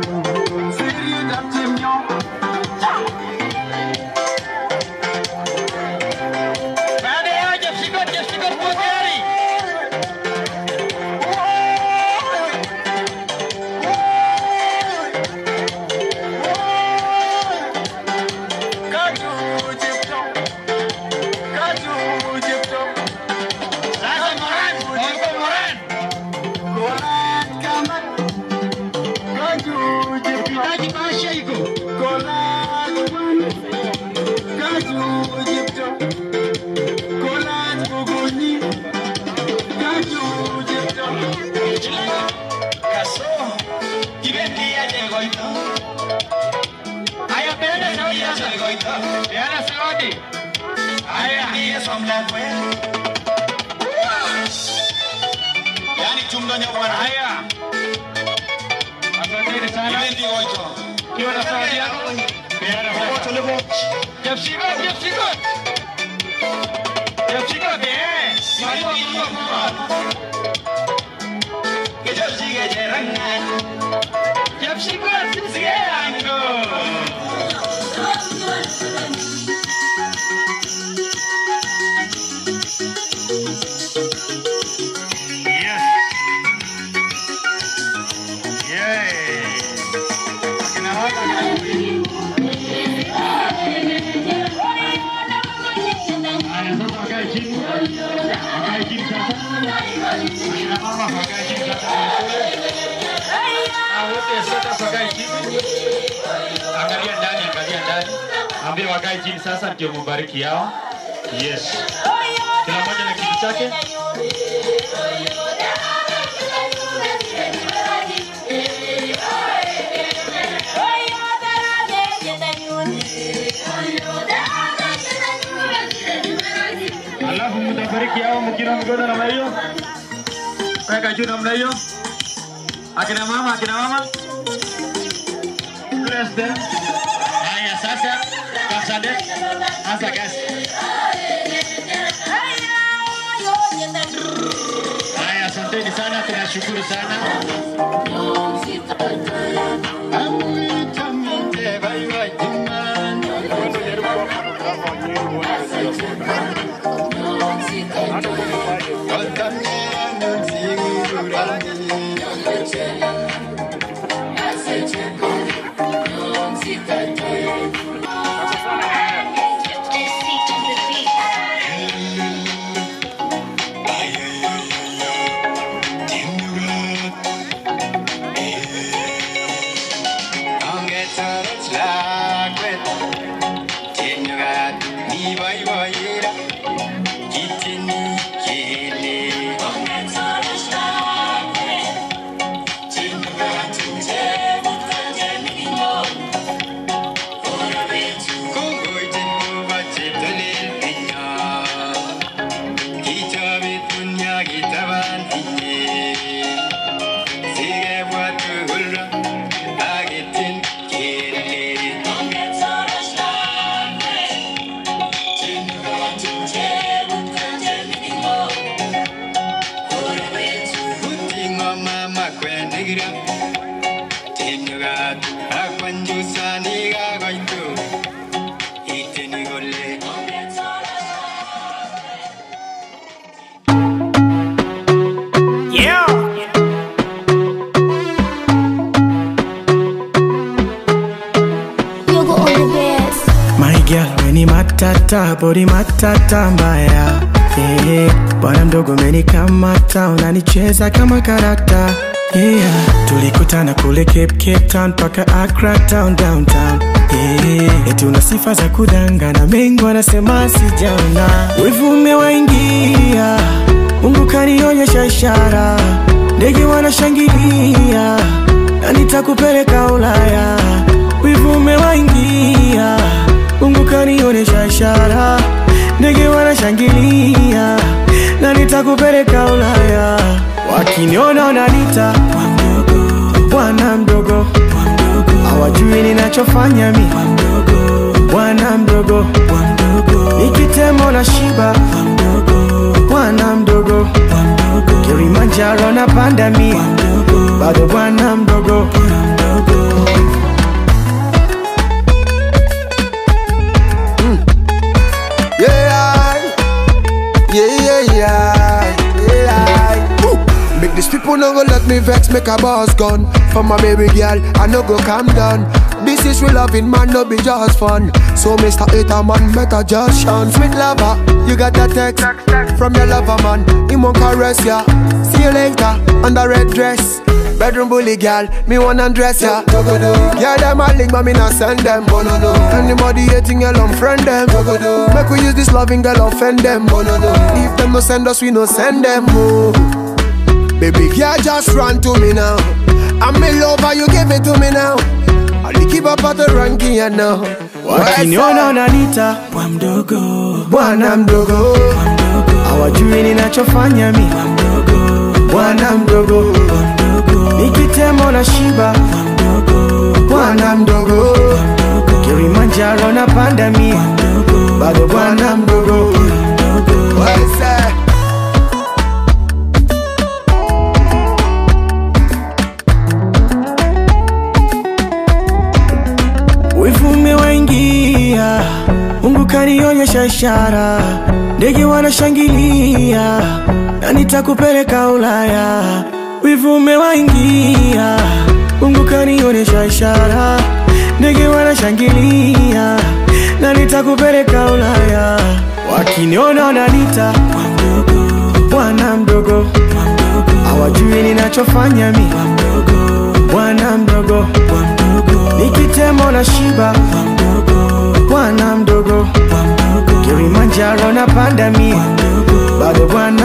Sérieux Sheiko. Kolaj Bwana. Kaju Jipto. Kolaj Bugunyi. Kaju Jipto. Kaso. Kibendi aje goito. Aya peana zawadi sasa goito. Peana zawadi. Aya ndiye somla kwe. Yani chumdo nyabwana. Haya. Asanteni sana. Kibendi goito. Kiwa na zawadi yako. Peana zawadi. Tulipo. Jepsigo, Jepsigo. Jepsigo de. Jepsigo de rangan. Jepsigo sisi yango. Yes. Yeah. Akina waka Haya sasa wakae chini. Wakae chini sasa. Akina mama wakae chini sasa. Ah, wote sasa wakae chini. Angalia ndani, angalia ndani. Ambie wakae chini sasa ndio mubariki yao. Yes. Kila mmoja na kiti chake. Alafu mtabariki hao mkina mikono namna hiyo. Weka juu namna hiyo. Akina mama, akina mama. Bless them. Haya sasa, kasande. Anza kazi. Haya, asanteni sana, tunashukuru sana. Amuita mite bai bai jimani. Yeah. My girl, weni matata, body matata mbaya yeah. Bwana mdogo menikamata, unanicheza kama karakta yeah. Tulikutana kule Cape, Cape Town paka Accra town downtown yeah. Eti una sifa za kudangana, mengi wanasema sijaona, wivu umewaingia, Mungu kanionyesha ishara, ndege wanashangilia na nitakupeleka Ulaya, wivu umewaingia, Mungu kanionyesha ishara, ndege wanashangilia na nitakupeleka Ulaya, wakiniona wananiita bwana mdogo, hawajui ninachofanya mi bwana mdogo, nikitemo na shiba bwana mdogo, Kilimanjaro na panda mi bado bwana mdogo. Yeah, yeah, yeah, yeah, yeah. Ooh. Make these people no go let me vex, make a boss gun. For my baby girl, I no go calm down. This is real loving, man, no be just fun. So, Mr. Hater, man, better just shun. Sweet lover, you got that text from your lover, man. He won't caress ya. See you later, on the red dress. Bedroom bully girl, me wanna dress ya. Yeah, them a link, but me not send them. Anybody hating girl, unfriend them. Make we use this loving girl, offend them. If them no send us, we no send them. Oh. Baby girl, just run to me now. I'm in love, and you give it to me now. I'll keep up at the ranking, you know. wakiniona unanita bwa mdogo bwana mdogo hawajui ninachofanya mi bwana mdogo nikitemo na shiba bwana mdogo kilimanjaro na panda mi bado bwana mdogo Wese. wivu umewaingia mungu kanionyesha ishara ndege wanashangilia na nitakupeleka ulaya wivu umewaingia mungu kanionyesha ishara ndege wanashangilia na nitakupeleka ulaya wakiniona wananita bwana mdogo hawajui ninachofanya mi bwana mdogo nikitemo na shiba bwana mdogo kilimanjaro na panda mi bado bwana